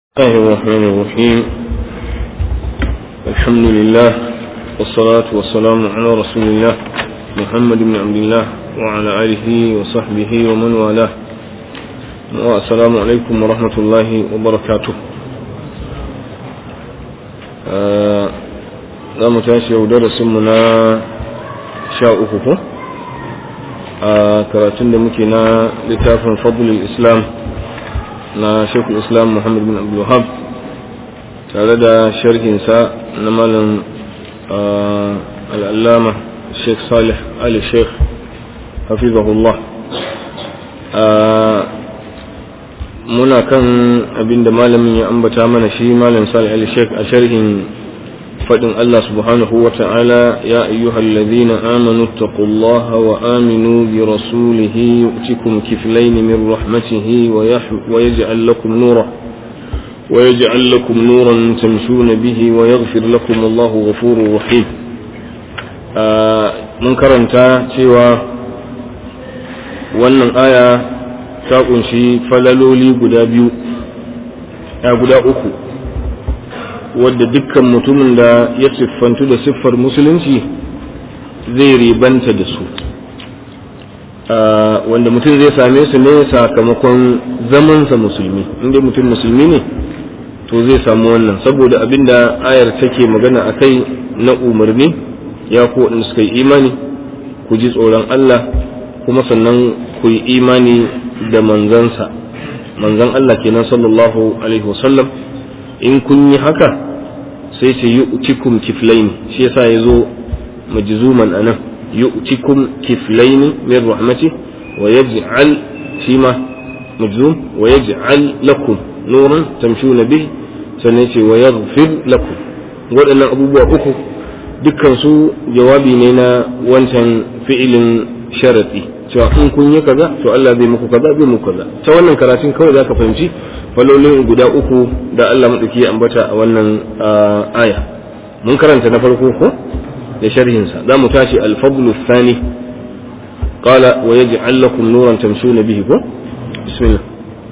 الله الرحمن الرحيم الحمد لله والصلاة والسلام على رسول الله محمد بن عبد الله وعلى آله وصحبه ومن والاه والسلام عليكم ورحمة الله وبركاته za mu tashi yau darasinmu na sha uku ko a karatun da muke na littafin fadlul islam na shekul islam muhammad bin abdulwahab tare da sharhinsa na malam al'allama sheikh salih ali sheikh hafizahullah muna kan abinda malamin ya ambata mana shi malam salih ali sheikh a sharhin فإن الله سبحانه وتعالى يا أيها الذين آمنوا اتقوا الله وآمنوا برسوله يؤتكم كفلين من رحمته ويجعل لكم نورا ويجعل لكم نورا تمشون به ويغفر لكم الله غفور رحيم من كرنتا سوى wannan aya ta kunshi falaloli guda biyu a guda uku wadda dukkan mutumin da ya siffantu da siffar musulunci zai ribanta da su wanda mutum zai same su ne sakamakon zamansa musulmi inda mutum musulmi ne to zai samu wannan saboda abinda ayar take magana a kai na umarni ya ko waɗanda suka yi imani ku ji tsoron Allah kuma sannan ku yi imani da manzansa manzan Allah kenan sallallahu alaihi wasallam in kun yi haka sai ce yi ucikum kiflaini shi yasa ya zo majzuman anan yi ucikum kiflaini min rahmati wa yaj'al shi ma majzum wa yaj'al lakum nuran tamshuna bihi sannan ce wa yaghfir lakum waɗannan abubuwa uku dukkan su jawabi ne na wancan fi'ilin sharati cewa in kun yi kaza to Allah zai muku kaza zai muku kaza ta wannan karatun kawai zaka fahimci falolin guda uku da Allah maɗauki ya ambata a wannan aya mun karanta na farko ko da sharhinsa za mu tashi alfadlu thani qala wa yaj'al lakum nuran tamshuna bihi ko bismillah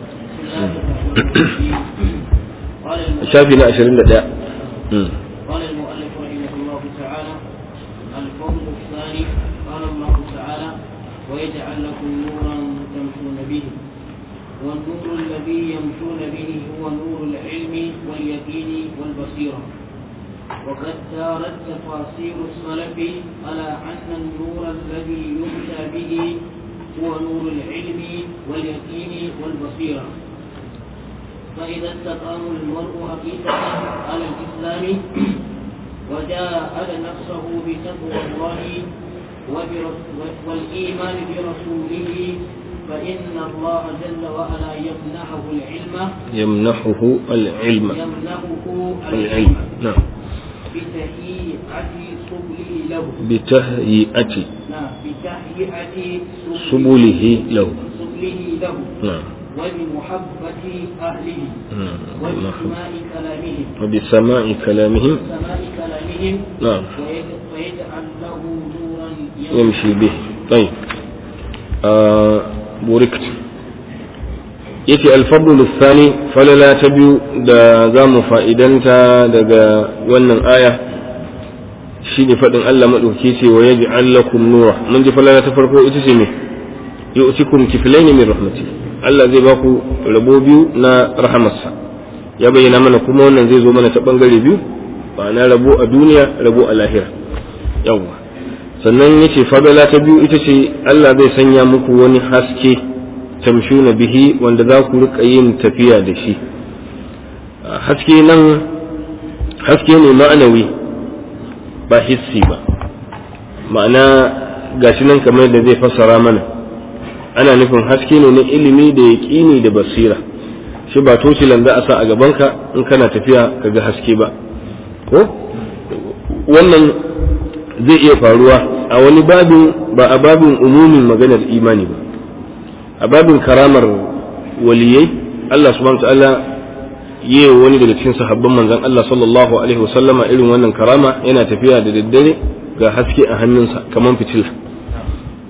shafi na 21 قال المؤلف رحمه الله تعالى الفضل الثاني قال الله تعالى ويجعل لكم نورا تمشون به والنور الذي يمشون به هو نور العلم واليقين والبصيرة وقد دارت تفاصيل السلف على أن النور الذي يمشى به هو نور العلم واليقين والبصيرة فإذا استقام المرء حقيقة على الإسلام وجاهد نفسه بتقوى الله والإيمان برسوله فإن الله جل وعلا يمنحه العلم يمنحه العلم يمنحه العلم العلم نعم بتهيئة سبله له بتهيئة نعم بتهيئة سبله له سبله له نعم وبمحبة أهله نعم وبسماع كلامهم وبسماع كلامهم سماع كلامهم نعم ويج- ويجعل له نورا يمشي به طيب آه بوركت yace alfadlu thani falala ta biyu da za mu fa'idanta daga wannan aya shi ne faɗin Allah maɗauki ce wa yaj'al lakum nura mun ji falala ta farko ita ce me yu'tikum kiflaini min rahmati Allah zai ba ku rabo biyu na rahamarsa ya bayyana mana kuma wannan zai zo mana ta bangare biyu ma'ana rabo a duniya rabo a lahira yawwa sannan yace fadala ta biyu ita ce Allah zai sanya muku wani haske tamshuna bihi wanda za ku rika yin tafiya da shi haske nan haske ne ma'anawi ba hissi ba ma'ana gashi nan kamar da zai fassara mana ana nufin haske ne na ilimi da yaƙini da basira shi ba tocilan za a sa a gabanka in kana tafiya ka ga haske ba ko wannan zai iya faruwa a wani babin ba a babin umumin maganar imani ba a babin karamar waliyai Allah subhanahu wa ta'ala yi wani daga cikin sahabban manzon Allah sallallahu alaihi wasallama irin wannan karama yana tafiya da daddare ga haske a hannunsa kamar fitila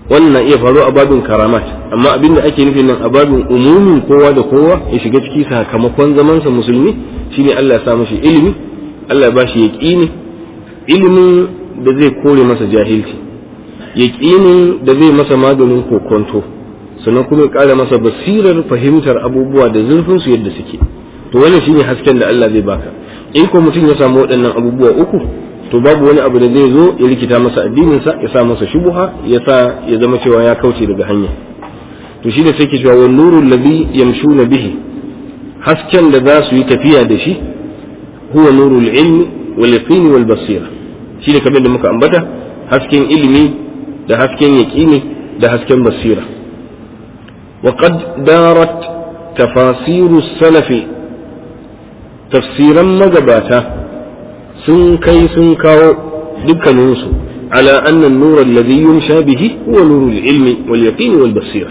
wannan na iya faruwa a babin karamat amma abin da ake nufi nan a babin umumin kowa da kowa ya shiga ciki sakamakon zamansa musulmi shine Allah ya sa mashi ilimi Allah ya ba shi yaqini ilimin da zai kore masa jahilci yaqinin da zai masa maganin kokonto sannan kuma ya kara masa basirar fahimtar abubuwa da zurfin su yadda suke to wannan shine hasken da Allah zai baka in ko mutum ya samu waɗannan abubuwa uku to babu wani abu da zai zo ya rikita masa addininsa ya sa masa shubuha ya sa ya zama cewa ya kauce daga hanya to shi da sai ke cewa wa nurul ladhi yamshuna bihi hasken da za su yi tafiya da shi huwa nurul ilmi wal yaqin wal basira shi ne kamar da muka ambata hasken ilimi da hasken yaqini da hasken basira wa qad darat tafasiru salafi tafsiran magabata sun kai sun kawo dukkaninsu ala annan nura alladhi yumsha bihi huwa nurul ilmi wal yaqin wal basira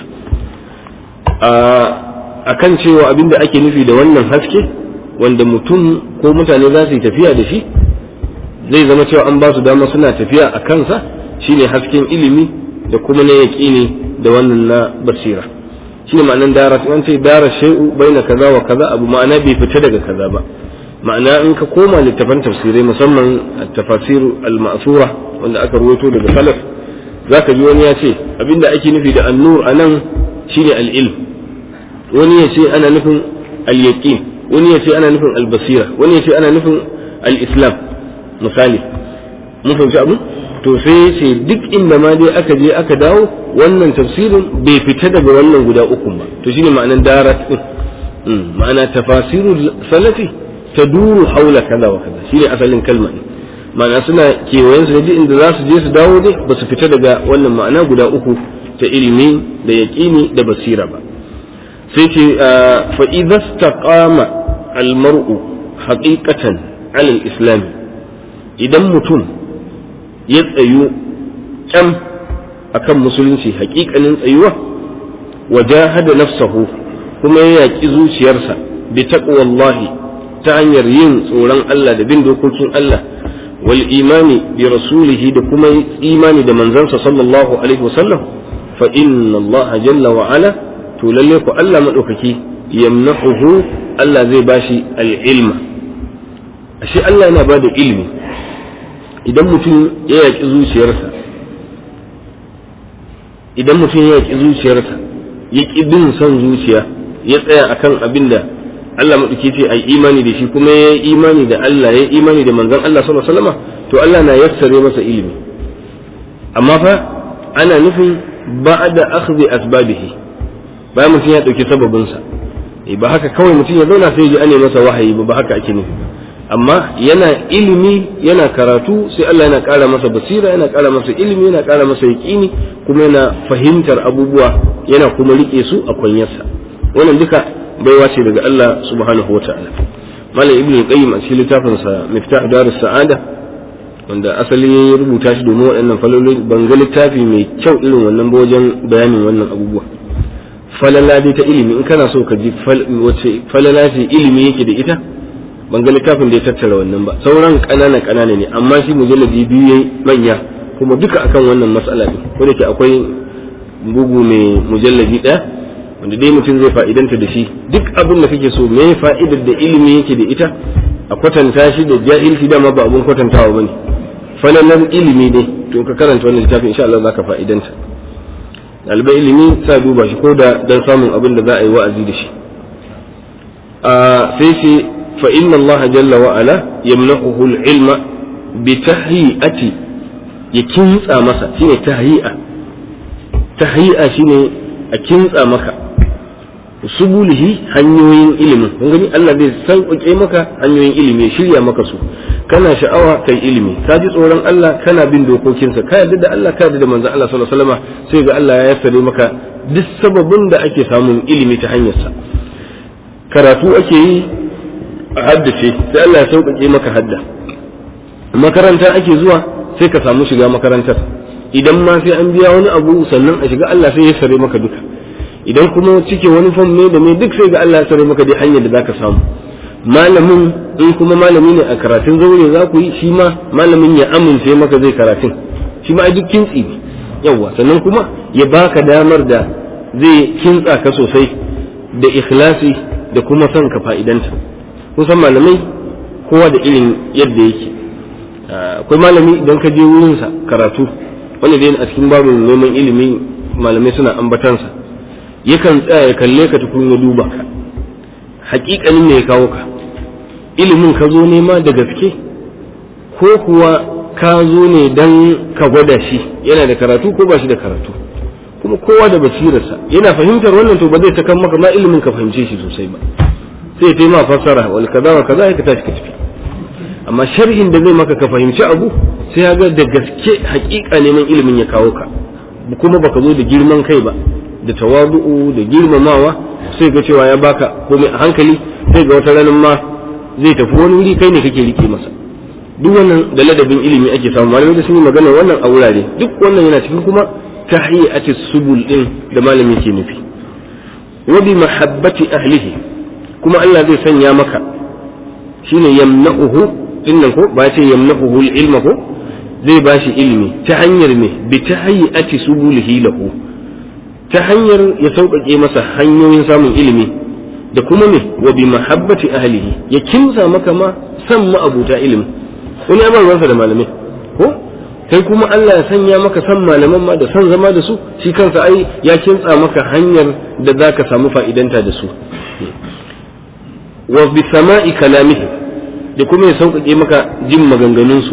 akan cewa abinda ake nufi da wannan haske wanda mutum ko mutane za su yi tafiya da shi zai zama cewa an ba su dama suna tafiya a kansa shine hasken ilimi da kuma na yaqini da wannan na basira shine ma'anan dara an ce dara shay'u baina kaza wa kaza abu ma'ana bai fita daga kaza ba ma'ana in ka koma littafan tafsirai musamman tafasir al-ma'sura wanda aka ruwaito daga salaf zaka ji wani ya ce abinda ake nufi da an-nur anan shine al-ilm wani ya ce ana nufin al-yaqin wani ya ce ana nufin al-basira wani ya ce ana nufin al-islam misali mun fahimci abu to sai ce duk inda ma dai aka je aka dawo wannan tafsirin bai fita daga wannan guda uku ba to shine ma'anan darat din ma'ana tafasirul salafi taduru haula kaza wa kaza shine asalin kalma ne ma'ana suna kewayen su da inda za su je su dawo dai ba su fita daga wannan ma'ana guda uku ta ilimi da yaqini da basira ba sai ce fa idza istaqama al mar'u haqiqatan ala al islam idan mutum ya tsayu kyam akan musulunci haƙiƙanin tsayuwa wajahada nafsahu kuma ya yaƙi zuciyarsa bi taqwallahi ta hanyar yin tsoron Allah da bin dokokin Allah wal imani bi rasulihi da kuma imani da manzansa sallallahu alaihi wasallam fa inna Allah jalla wa ala to lalle ku Allah madaukaki yamnahu Allah zai bashi al ilma ashe Allah yana bada ilimi idan mutum ya yaƙi zuciyarsa idan mutum ya yaƙi zuciyarsa ya ƙi bin son zuciya ya tsaya akan abin da Allah maɗauki ce ai imani da shi kuma ya yi imani da Allah ya yi imani da manzon Allah sallallahu alaihi wasallam to Allah na yassare masa ilimi amma fa ana nufin ba'da akhdhi asbabihi bayan mutum ya ɗauki sababinsa ba haka kawai mutum ya zauna sai ya ji ane masa wahayi ba ba haka ake nufi amma yana ilimi yana karatu sai Allah yana ƙara masa basira yana ƙara masa ilimi yana ƙara masa yaƙini kuma yana fahimtar abubuwa yana kuma riƙe su a kwanyarsa wannan duka baiwa ce daga Allah subhanahu wa ta'ala malam ibnu qayyim a cikin littafin sa miftah darus sa'ada wanda asali ya rubuta shi domin waɗannan falolin ban ga littafi mai kyau irin wannan ba wajen bayanin wannan abubuwa falala dai ta ilimi in kana so ka ji wace falala ce ilimi yake da ita ban ga littafin da ya tattara wannan ba sauran ƙanana ƙanana ne amma shi mujalladi biyu yayi manya kuma duka akan wannan matsala ne ko da ke akwai bugu mai mujalladi ɗaya wanda dai mutum zai fa'idanta da shi duk abin da kake so me fa'idar da ilimi yake da ita a kwatanta shi da jahilci dama ba abun kwatantawa bane falalar ilimi ne to ka karanta wannan littafin insha Allah zaka fa'idanta ɗalibai ilimi sa duba shi ko da dan samun abin da za a yi wa'azi da shi a sai ce فإن الله جل وعلا يمنحه العلم بتهيئة يكنس مسا شنو تهيئة تهيئة شنو أكنس مسا subulihi hanyoyin ilimin kun gani Allah zai sauƙaƙe maka hanyoyin ilimi ya shirya maka su kana sha'awa kai ilimi ka ji tsoron Allah kana bin dokokinsa ka yarda da Allah ka yarda da manzon Allah sallallahu alaihi wasallam sai ga Allah ya yassare maka duk sababin da ake samun ilimi ta hanyarsa karatu ake yi a haddace sai Allah ya sauƙaƙe maka hadda makaranta ake zuwa sai ka samu shiga makarantar idan ma sai an biya wani abu sannan a shiga Allah sai ya sare maka duka idan kuma cike wani fam ne da me duk sai ga Allah ya sare maka dai hanyar da zaka samu malamin in kuma malami ne a karatun zaure za ku yi shi ma malamin ya amince maka zai karatun shi ma duk kintsi ne yawa sannan kuma ya baka damar da zai kintsa ka sosai da ikhlasi da kuma son ka fa'idanta kusan malamai kowa da irin yadda yake akwai malami idan ka je wurinsa karatu wanda dai a cikin babu neman ilimi malamai suna ambatansa yakan tsaya ya kalle ka tukun ya duba ka hakikanin ne ya kawo ka ilimin ka zo nema da gaske ko kuwa ka zo ne dan ka gwada shi yana da karatu ko ba shi da karatu kuma kowa da basirarsa yana fahimtar wannan to ba zai takan maka ma ilimin ka fahimce shi sosai ba sai ta ma fassara wal kaza wa kaza ka tashi ka tafi amma sharhin da zai maka ka fahimci abu sai ya ga da gaske hakika neman ilimin ya kawo ka kuma baka zo da girman kai ba da tawadu'u da girmamawa sai ga cewa ya baka komai a hankali sai ga wata ranar ma zai tafi wani wuri kai ne kake rike masa duk wannan da ladabin ilimi ake samu malamai da sun yi magana wannan a wurare duk wannan yana cikin kuma tahiyati subul din da malami ke nufi wa bi mahabbati ahlihi kuma Allah zai sanya maka shine yamna'uhu dinnan ko ba ce yamna'uhu ilma ko zai bashi ilimi ta hanyar me bi tahiyati subulihi lahu ta hanyar ya sauƙaƙe masa hanyoyin samun ilimi da kuma me wa bi mahabbati ahlihi ya kimsa maka ma san ma'abuta ilimi wani ya ruwansa da malamai ko kai kuma Allah ya sanya maka san malaman ma da san zama da su shi kansa ai ya kintsa maka hanyar da za ka samu fa'idanta da su wa bi sama'i kalamihi da kuma ya sauƙaƙe maka jin maganganunsu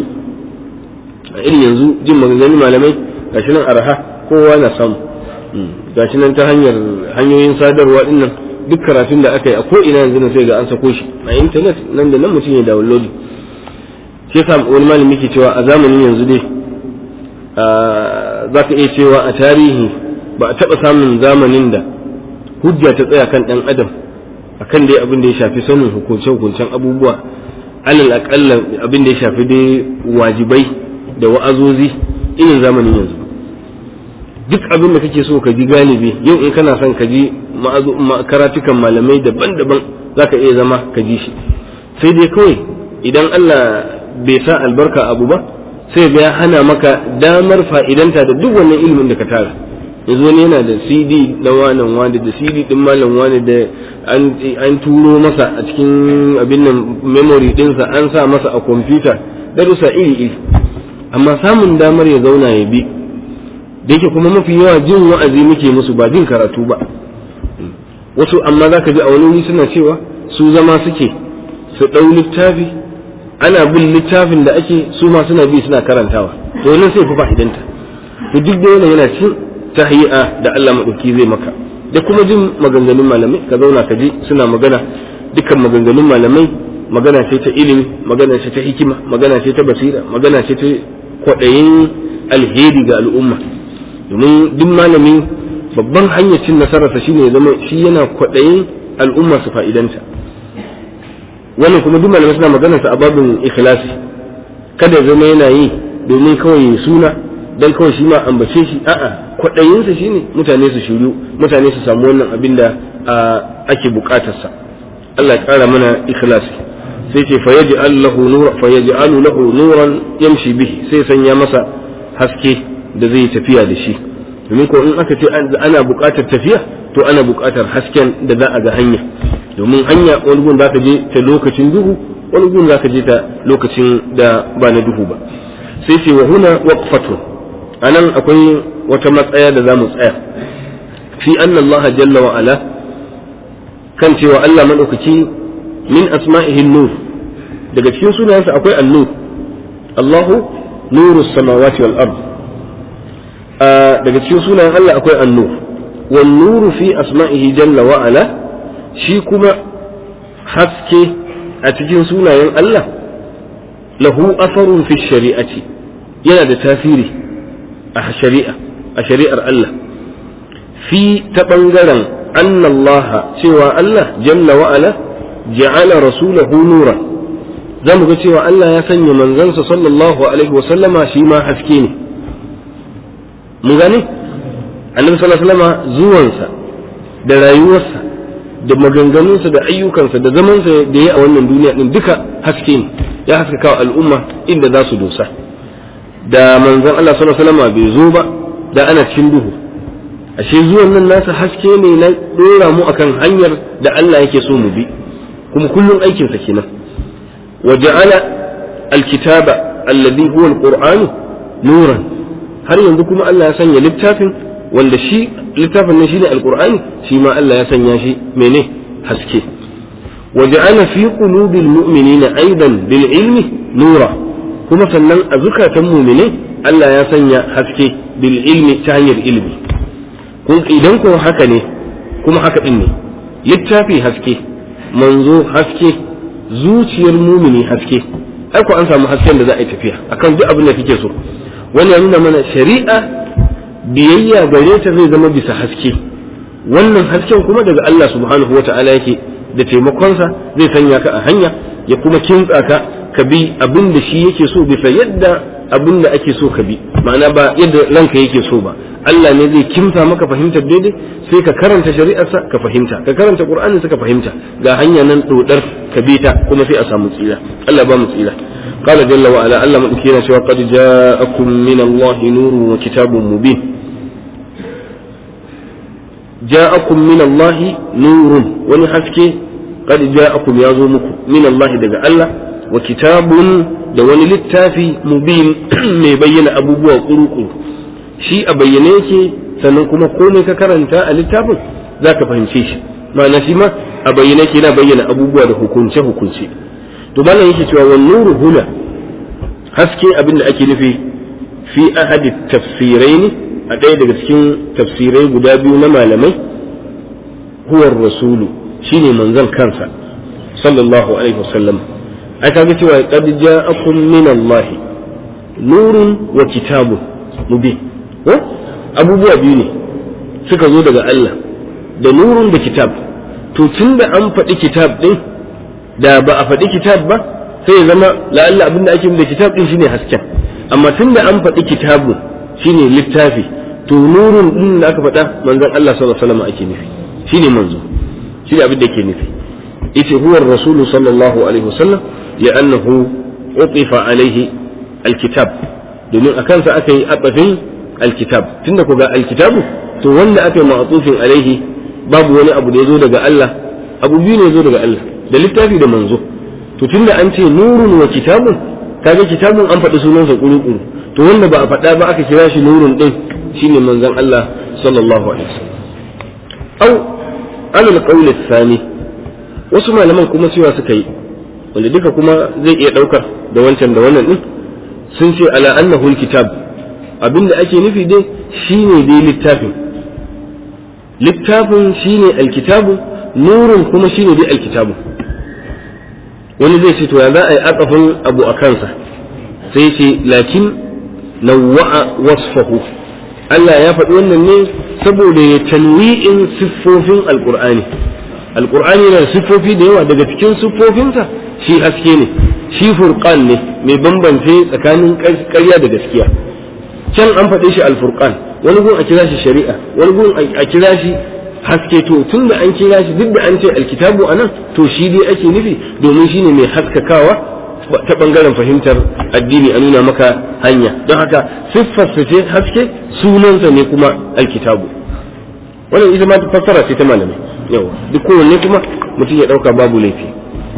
a irin yanzu jin maganganun malamai gashi nan araha kowa na samu gashi nan ta hanyar hanyoyin sadarwa dinnan duk karatun da aka yi a ko ina yanzu sai ga an sako shi a intanet nan da nan mutum ya download shi yasa wani malami ke cewa a zamanin yanzu dai za ka iya cewa a tarihi ba a taɓa samun zamanin da hujja ta tsaya kan ɗan adam akan dai abin da ya shafi sanin hukunce-hukuncen abubuwa alal aƙalla abin da ya shafi dai wajibai da wa'azozi irin zamanin yanzu duk abin da kake so ka ji galibi yau in kana son ka ji karatukan malamai daban-daban za ka iya zama ka ji shi sai dai kawai idan Allah bai sa albarka abu ba sai ga ya hana maka damar fa'idanta da duk wannan ilimin da ka tara yanzu wani yana da cd na wanan wani da cd din malam wani da an turo masa a cikin abin nan memory dinsa an sa masa a kwamfuta darussa iri iri amma samun damar ya zauna ya bi da yake kuma mafi yawa jin wa'azi muke musu ba jin karatu ba wasu amma za ka ji a wani wuri suna cewa su zama suke su ɗau littafi ana bin littafin da ake su ma suna bi suna karantawa to wannan sai fi fa'idanta to duk da wannan yana cin tahiyya da Allah madauki zai maka da kuma jin maganganun malamai ka zauna ka ji suna magana dukkan maganganun malamai magana ce ta ilimi magana ce ta hikima magana ce ta basira magana ce ta kwaɗayin alheri ga al'umma domin duk malami babban hanyar cin nasararsa shine ya zama shi yana kwaɗayin al'umma su fa'idanta wannan kuma duk malamai suna magana sa a babin ikhlasi kada zama yana yi domin kawai suna dan kawai shi ma ambace shi a'a kwaɗayinsa shine mutane su shiru mutane su samu wannan abin da ake bukatarsa Allah ya ƙara mana ikhlasi sai ce fa yaj'al lahu nura fa yaj'alu lahu nuran yamshi bihi sai sanya masa haske da zai tafiya da shi domin ko in aka ce ana buƙatar tafiya to ana buƙatar hasken da za a ga hanya domin hanya wani gun za ka je ta lokacin duhu wani gun za ka je ta lokacin da ba na duhu ba sai ce wa huna waqfatun anan akwai wata matsaya da za mu tsaya fi anna Allah jalla wa ala kan cewa Allah madaukaki min asma'ihi nur daga cikin sunayensa akwai an-nur Allahu nuru samawati wal ard daga cikin sunayen Allah akwai an-nur wan nuru fi asma'ihi jalla wa ala shi kuma haske a cikin sunayen Allah lahu asarun fi shari'ati yana da tasiri a shari'a a shari'ar Allah fi ta ɓangaren annallaha cewa Allah jalla wa'ala ja'ala rasulahu nura za mu ga cewa Allah ya sanya manzansa sallallahu alaihi wasallama shi ma haske ne mu gane annabi sallallahu alaihi wasallama zuwansa da rayuwarsa da maganganunsa da ayyukansa da zamansa da ya a wannan duniya din duka haske ne ya haskaka wa al'umma inda za su dosa da manzon Allah sallallahu alaihi wasallam bai zo ba da ana cikin duhu ashe zuwan nan nasa haske ne na dora mu akan hanyar da Allah yake so mu bi kuma kullum aikin sa kenan wa ja'ala alkitaba alladhi huwa alquran nuran har yanzu kuma Allah ya sanya littafin wanda shi littafin nan shine alqur'ani shi ma Allah ya sanya shi mene haske wa ja'ala fi qulubil mu'minina aidan bil ilmi nura kuma sannan a zukatan mu'minai Allah ya sanya haske bil ilmi ta hanyar ilmi kun idan ko haka ne kuma haka din ne littafi haske manzo haske zuciyar mumini haske ai ko an samu hasken da za a yi tafiya akan duk abin da kake so wani ya nuna mana shari'a biyayya gare ta zai zama bisa haske wannan hasken kuma daga Allah subhanahu wata'ala yake da taimakonsa zai sanya ka a hanya ya kuma kintsa ka ka bi abin da shi yake so bisa yadda abin da ake so ka bi ma'ana ba yadda ranka yake so ba Allah ne zai kimsa maka fahimtar daidai sai ka karanta shari'arsa ka fahimta ka karanta qur'anin ka fahimta ga hanya nan dodar ka bi ta kuma sai a samu tsira Allah ba mu tsira قال جل وعلا ألا مدكينا سوى قد جاءكم من الله نور وكتاب مبين جاءكم من الله نور ونحسكي قد جاءكم يازومكم من الله دقى الله وكتاب دون للتافي مبين مبين أبو بوا قروقر شيء أبينيك سننكم قومي ككرنتا التافي ذاك فهمشي shi ma'ana shi ma a bayyane ke na bayyana abubuwa da hukunce hukunce to malam yake cewa wan nuru huna haske abin da ake nufi fi ahadi tafsirai ne a ɗaya daga cikin tafsirai guda biyu na malamai huwar rasulu shine manzon kansa sallallahu alaihi wasallam ai kaga cewa qad ja'akum min Allah nurun wa kitabun mubin ko abubuwa biyu ne suka zo daga Allah da nurun da kitab to tunda an faɗi kitab din da ba a faɗi kitab ba sai ya zama la'alla abin da ake da kitab din shine hasken amma tunda an faɗi kitabu shine littafi to nurun din da aka faɗa manzon Allah sallallahu alaihi wasallam ake nufi shine manzo shine abin da yake nufi yace huwa rasulu sallallahu alaihi wasallam li'annahu utifa alaihi alkitab domin a kansa aka yi atsafin alkitab tunda ku ga alkitabu to wanda aka yi ma'atufin alaihi babu wani abu da ya zo daga Allah abu biyu ne ya zo daga Allah da littafi da manzo to tunda an ce nurun wa kitabun kaga kitabun an faɗi sunansa kuru-kuru to wanda ba a faɗa ba aka kira shi nurun din shine manzon Allah sallallahu alaihi wasallam au alal qawl thani wasu malaman kuma cewa suka yi wanda duka kuma zai iya ɗaukar da wancan da wannan din sun ce ala annahu alkitab abinda ake nufi dai shine dai littafin littafin shine alkitabu nurun kuma shine dai alkitabu wani zai ce to ya za a yi atsafin abu a kansa sai ce lakin nawwa'a wasfahu Allah ya faɗi wannan ne saboda ya tanwi'in siffofin alqur'ani alqur'ani yana da siffofi da yawa daga cikin siffofinsa shi haske ne shi furqan ne mai bambance tsakanin ƙarya da gaskiya can an faɗe shi alfurqan wani gun a kira shi shari'a wani gun a kira shi haske to tun da an kira shi duk da an ce alkitabu a nan to shi dai ake nufi domin shine mai haskakawa ta bangaren fahimtar addini a nuna maka hanya don haka siffarsa ce haske sunansa ne kuma alkitabu wannan ita ma fassara ce ta malamai yawa duk kowanne kuma mutum ya ɗauka babu laifi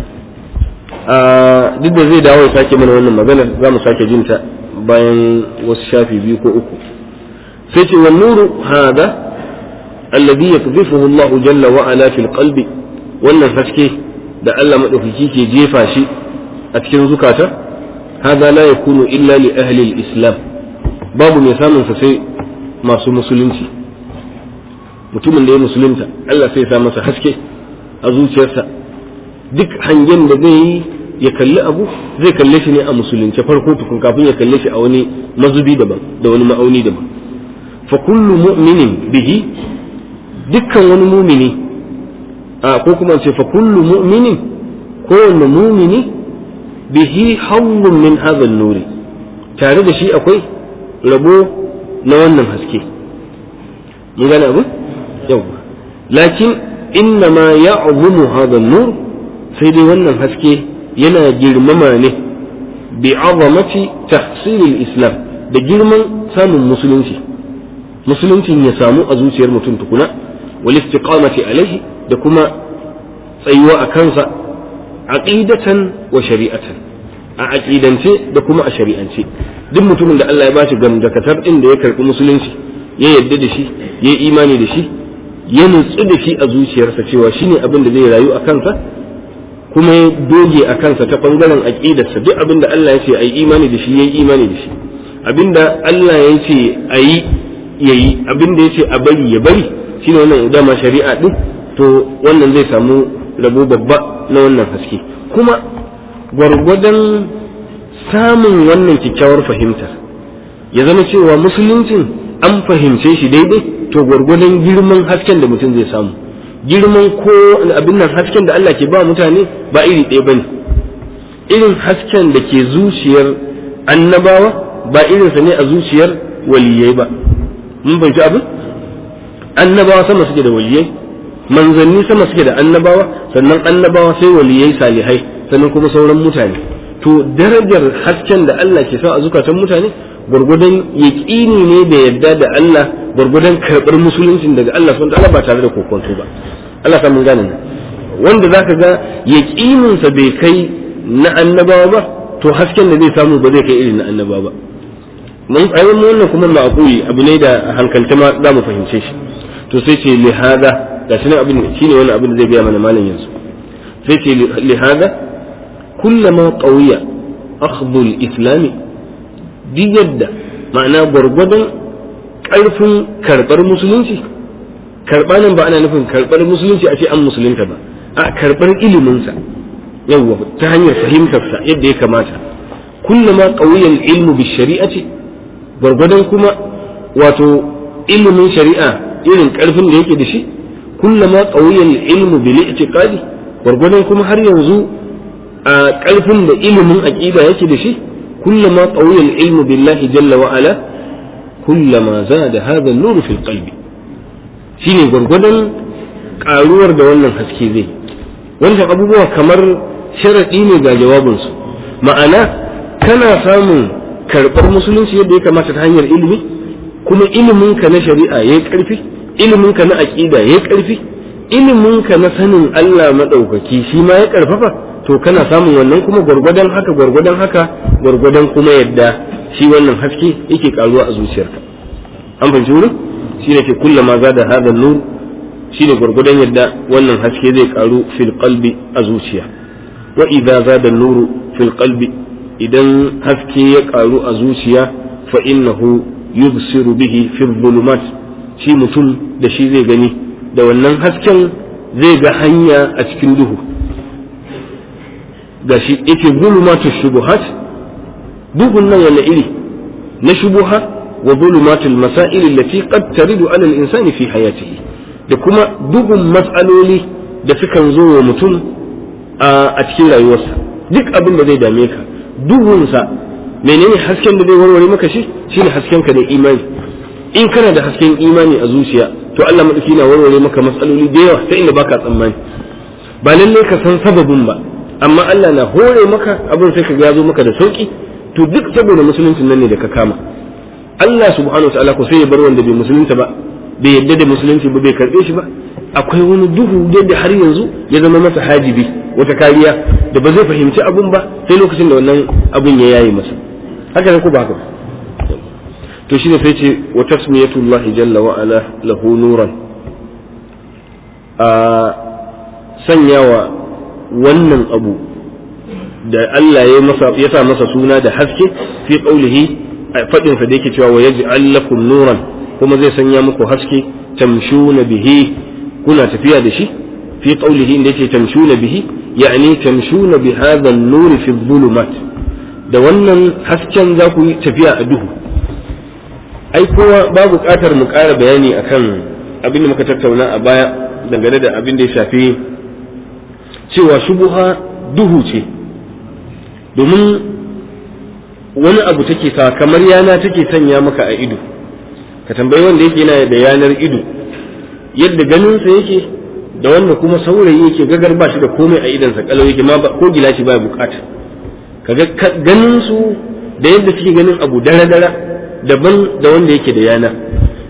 duk da zai dawo ya sake mana wannan maganar za mu sake jinta bayan wasu shafi biyu ko uku sai ce wa nuru hada alladhi yakdhifuhu Allah jalla wa ala fil qalbi wannan haske da Allah madaukaki ke jefa shi a cikin zukata hada la yakunu illa li ahli al-islam babu mai samun sa sai masu musulunci mutumin da ya musulunta Allah sai ya sa masa haske a zuciyarsa duk hangen da zai yi ya kalli abu zai kalle shi ne a musulunce farko tukun kafin ya kalle shi a wani mazubi daban da wani ma'auni daban fa kullu mu'minin bihi dukkan wani mumini a ko kuma ce fa kullu mu'minin kowanne mumini bihi hawlun min hadha nuri tare da shi akwai rabo na wannan haske mun gane abu yawa lakin inna ma ya'zumu hadha nur sai dai wannan haske yana girmama ne bi azamati tahsilil islam da girman samun musulunci musuluncin ya samu a zuciyar mutum tukuna wal istiqamati alaihi da kuma tsayuwa a kansa aqidatan wa shari'atan a aqidance da kuma a shari'ance duk mutumin da Allah ya bashi gamdakatar din da ya karbi musulunci ya yadda da shi ya yi imani da shi ya nutsu da shi a zuciyarsa cewa shine abin da zai rayu a kansa kuma ya doge a kansa ta bangaren aqidarsa duk abin da Allah ya ce ayi imani da shi yayi imani da shi abin da Allah ya ce ayi yayi abin da ya ce a bari ya bari shine wannan dama shari'a din to wannan zai samu rabo babba na wannan haske kuma gwargwadon samun wannan kyakkyawar fahimtar ya zama cewa musuluncin an fahimce shi daidai to gwargwadon girman hasken da mutum zai samu girman ko abin nan hasken da Allah ke ba mutane ba iri ɗaya bane irin hasken da ke zuciyar annabawa ba irinsa ne a zuciyar waliyai ba mun fahimci abin annabawa sama suke da waliyai manzanni sama suke da annabawa sannan annabawa sai waliyai salihai sannan kuma sauran mutane to darajar hasken da Allah ke sa a zukatan mutane gwargwadon yaƙini ne da yadda da Allah gwargwadon karɓar musuluncin daga Allah sun ta'ala ba tare da kokonto ba Allah samun gane nan wanda zaka ga yaƙininsa bai kai na annabawa ba to hasken da zai samu ba zai kai irin na annabawa ba mun ayyukan wannan kuma ma'quli abu ne da hankalta ma za mu fahimce shi to sai ce li hada da shi abin shine wani abin da zai biya mana malam yanzu sai ce li hada kullama qawiya akhdhu al-islam duk yadda ma'ana gwargwadon ƙarfin karɓar musulunci karɓa nan ba ana nufin karɓar musulunci a ce an musulunta ba a karɓar iliminsa yawwa ta hanyar fahimtarsa yadda ya kamata kullama qawiya al-ilmu bi shari'ati gwargwadon kuma wato ilimin shari'a irin ƙarfin da yake da shi kullama qawiya al-ilmu bil i'tiqadi gwargwadon kuma har yanzu a ƙarfin da ilimin aqida yake da shi kullama qawiya al-ilmu billahi jalla wa ala kullama zada hadha an-nur fi al-qalbi shine gwargwadon karuwar da wannan haske zai wannan abubuwa kamar sharadi ne ga jawabinsu ma'ana kana samun karɓar musulunci yadda ya kamata ta hanyar ilimi kuma iliminka na shari'a ya yi ƙarfi iliminka na aƙida ya yi ƙarfi iliminka na sanin Allah maɗaukaki shi ma ya ƙarfafa to kana samun wannan kuma gwargwadon haka gwargwadon haka gwargwadon kuma yadda shi wannan haske yake ƙaruwa a zuciyarka an fahimci wurin shi ne ke kullama za da hada nur shi ne gwargwadon yadda wannan haske zai ƙaru fil qalbi a zuciya wa idza zada nuru fil qalbi idan haske ya ƙaru a zuciya fa innahu yubsiru bihi fi dhulumat shi mutum da shi zai gani da wannan hasken zai ga hanya a cikin duhu gashi yake zulumatu shubuhat duhun nan wani iri na shubuha wa zulumatul masail allati qad taridu ala al-insani fi hayatihi da kuma duhun matsaloli da sukan zo wa mutum a cikin rayuwarsa duk abin da zai dame ka duhunsa menene hasken da zai warware maka shi shine hasken ka da imani in kana da hasken imani a zuciya to Allah madauki na warware maka matsaloli da yawa ta inda baka tsammani ba lalle ka san sababin ba amma Allah na hore maka abin sai ka ga zo maka da sauki to duk saboda musuluncin nan ne da ka kama Allah subhanahu wataala ko sai ya bar wanda bai musulunta ba bai yadda da musulunci ba bai karbe shi ba akwai wani duhu da har yanzu ya zama masa hajibi wata kariya da ba zai fahimci abun ba sai lokacin da wannan abun ya yayi masa haka ne ko ba haka to shi ne sai ce wa tasmiyatullah jalla wa ala lahu nuran a sanyawa wannan abu da Allah ya masa ya sa masa suna da haske fi qaulihi fadin sa da yake cewa wa yaj'al lakum nuran kuma zai sanya muku haske tamshuna bihi kuna tafiya da shi fi qaulihi inda yake tamshuna bihi yani tamshuna bi hadha an-nur fi dhulumat da wannan hasken za ku yi tafiya a duhu ai kowa ba buƙatar mu ƙara bayani akan abin da muka tattauna a baya dangane da abin da ya shafi cewa shubuha duhu ce domin wani abu take sa kamar yana take sanya maka a ido ka tambayi wanda yake yana da yanar ido yadda ganinsa yake da wanda kuma saurayi yake gagar ba shi da komai a idansa kalau yake ma ko gilashi ba bukata kaga ganin su da yadda suke ganin abu dara dara daban da wanda yake da yana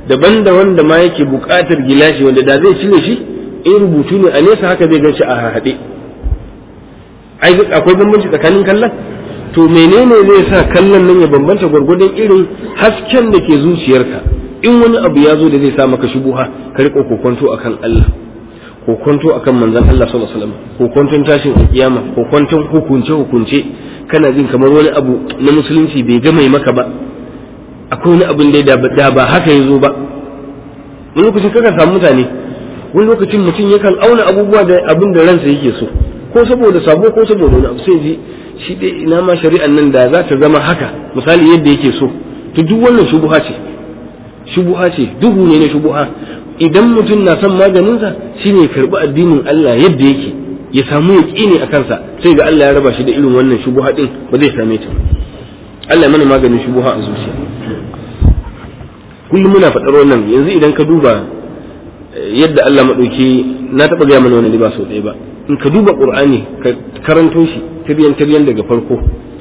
daban da wanda ma yake buƙatar gilashi wanda da zai cire shi in rubutu ne a nesa haka zai gan shi a haɗe ai akwai bambanci tsakanin kallon to menene zai sa kallon nan ya bambanta gwargwadon irin hasken da ke zuciyarka in wani abu ya zo da zai sa maka shubuha ka riƙa kokonto akan Allah kokonto akan manzon Allah sallallahu alaihi wasallam kokonton tashin kiyama kokonton hukunce hukunce kana jin kamar wani abu na musulunci bai ga mai maka ba akwai wani abin da da ba haka ya zo ba wani lokacin kakan samu mutane wani lokacin mutum yakan auna abubuwa da abin da ransa yake so ko saboda sabo ko saboda wani abu sai ji shi dai ina ma shari'an nan da za ta zama haka misali yadda yake so to duk wannan shubuha ce shubuha ce duhu ne na shubuha idan mutum na son maganinsa shine ya karbi addinin Allah yadda yake ya samu ya a kansa sai ga Allah ya raba shi da irin wannan shubuha din ba zai same ta Allah ya mana maganin shubuha a zuciya kullum muna faɗar wannan yanzu idan ka duba yadda Allah maɗauki na taɓa gaya mana wani ba sau ɗaya ba in ka duba ƙur'ani ka karanto shi tiryan tiryan daga farko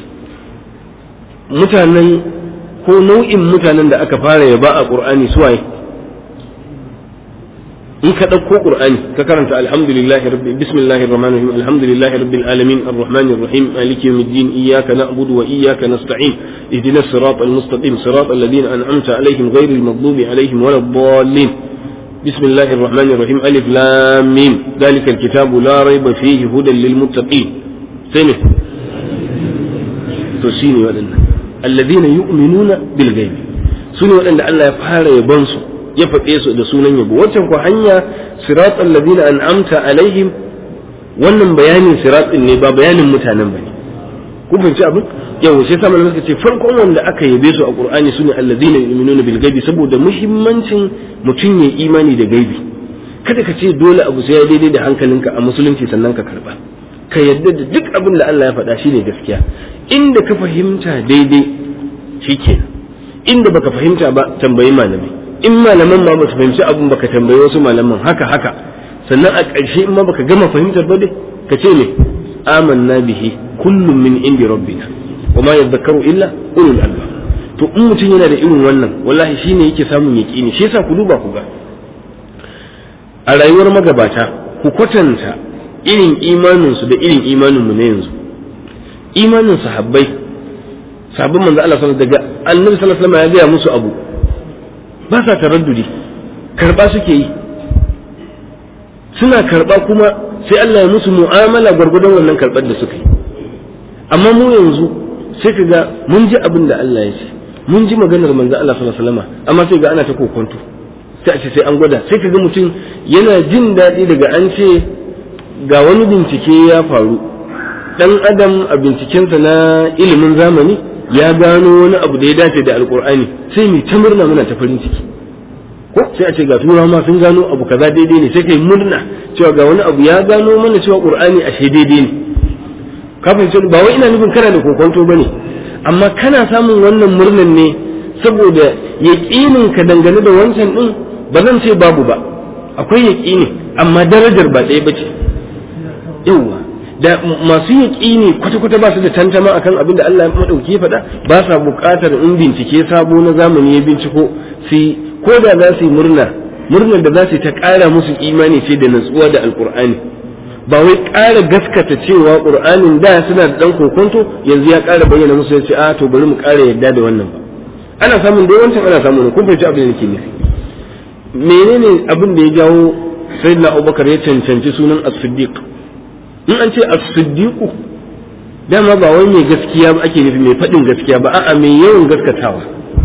mutanen ko nau'in mutanen da aka fara yaba a ƙur'ani suwaye in ka ɗauko ƙur'ani ka karanta alhamdulillahi rabbi bismillahir rahmanir rahim alhamdulillahi rabbil alamin arrahmanir rahim maliki yawmiddin iyyaka na'budu wa iyyaka nasta'in ihdinas siratal mustaqim siratal ladzina an'amta alaihim ghairil maghdubi alaihim waladdallin بسم الله الرحمن الرحيم ألف لام ميم ذلك الكتاب لا ريب فيه هدى للمتقين سنة تسيني ودنا الذين يؤمنون بالغيب سنة ودنا الله يفعل يبنسوا يفتيسوا da sunan yabo wancan ko hanya siratal ladina an'amta alaihim wannan bayanin siratin ne ba bayanin mutanen bane kun fahimci abin yau sai sama suka ce farkon wanda aka yabe su a qur'ani sune allazina yu'minuna bil ghaibi saboda muhimmancin mutum ya imani da gaibi kada ka ce dole abu sai ya daidai da hankalinka a musulunci sannan ka karba ka yadda da duk abin da Allah ya faɗa shine gaskiya inda ka fahimta daidai shikenan inda baka fahimta ba tambayi malami in malaman ma ba su fahimci abin baka tambayi wasu malaman haka haka sannan a ƙarshe in ma baka gama fahimtar ba dai ka ce ne amanna bihi kullum min indi rabbina wa ma yadhakkaru illa ulul albab to in mutum yana da irin wannan wallahi shine yake samun yaqini shi yasa ku duba ku ga a rayuwar magabata ku kwatanta irin imanin su da irin imanin mu na yanzu imanin sahabbai sahabban manzo Allah sallallahu daga annabi sallallahu alaihi wasallam ya gaya musu abu ba sa taraddudi karba suke yi suna karba kuma sai Allah ya musu mu'amala gwargwadon wannan karbar da suka yi amma mu yanzu sai ka ga mun ji abin da Allah ya ce mun ji maganar manzo Allah sallallahu alaihi wasallam amma sai ga ana ta kokonto sai a ce sai an gwada sai ka ga mutum yana jin daɗi daga an ce ga wani bincike ya faru dan adam a bincikensa na ilimin zamani ya gano wani abu da ya dace da alkur'ani sai mu ta murna muna ta farin ciki ko sai a ce ga turawa ma sun gano abu kaza daidai ne sai kai murna cewa ga wani abu ya gano mana cewa qur'ani ashe daidai ne ka fahimci ba wai ina nufin kana da kokonto bane amma kana samun wannan murnan ne saboda yaqinin ka dangane da wancan din ba zan ce babu ba akwai yaqini amma darajar ba ɗaya bace yawa da masu yaƙini kwata-kwata ba su da tantama akan abin da Allah maɗauki ya faɗa ba sa buƙatar in bincike sabo na zamani ya binciko su ko da za su yi murna murnar da za su yi ta ƙara musu imani ce da natsuwa da alƙur'ani ba wai ƙara gaskata cewa ƙur'anin da suna da ɗan kokonto yanzu ya ƙara bayyana musu ya ce a to bari mu ƙara yadda da wannan ba ana samun dai wancan ana samun kun fahimci abin da nake nufi menene abin da ya jawo sayyidina abubakar ya cancanci sunan as-siddiq in an ce as-siddiqu dama ba wai mai gaskiya ba ake nufi mai faɗin gaskiya ba a'a mai yawan gaskatawa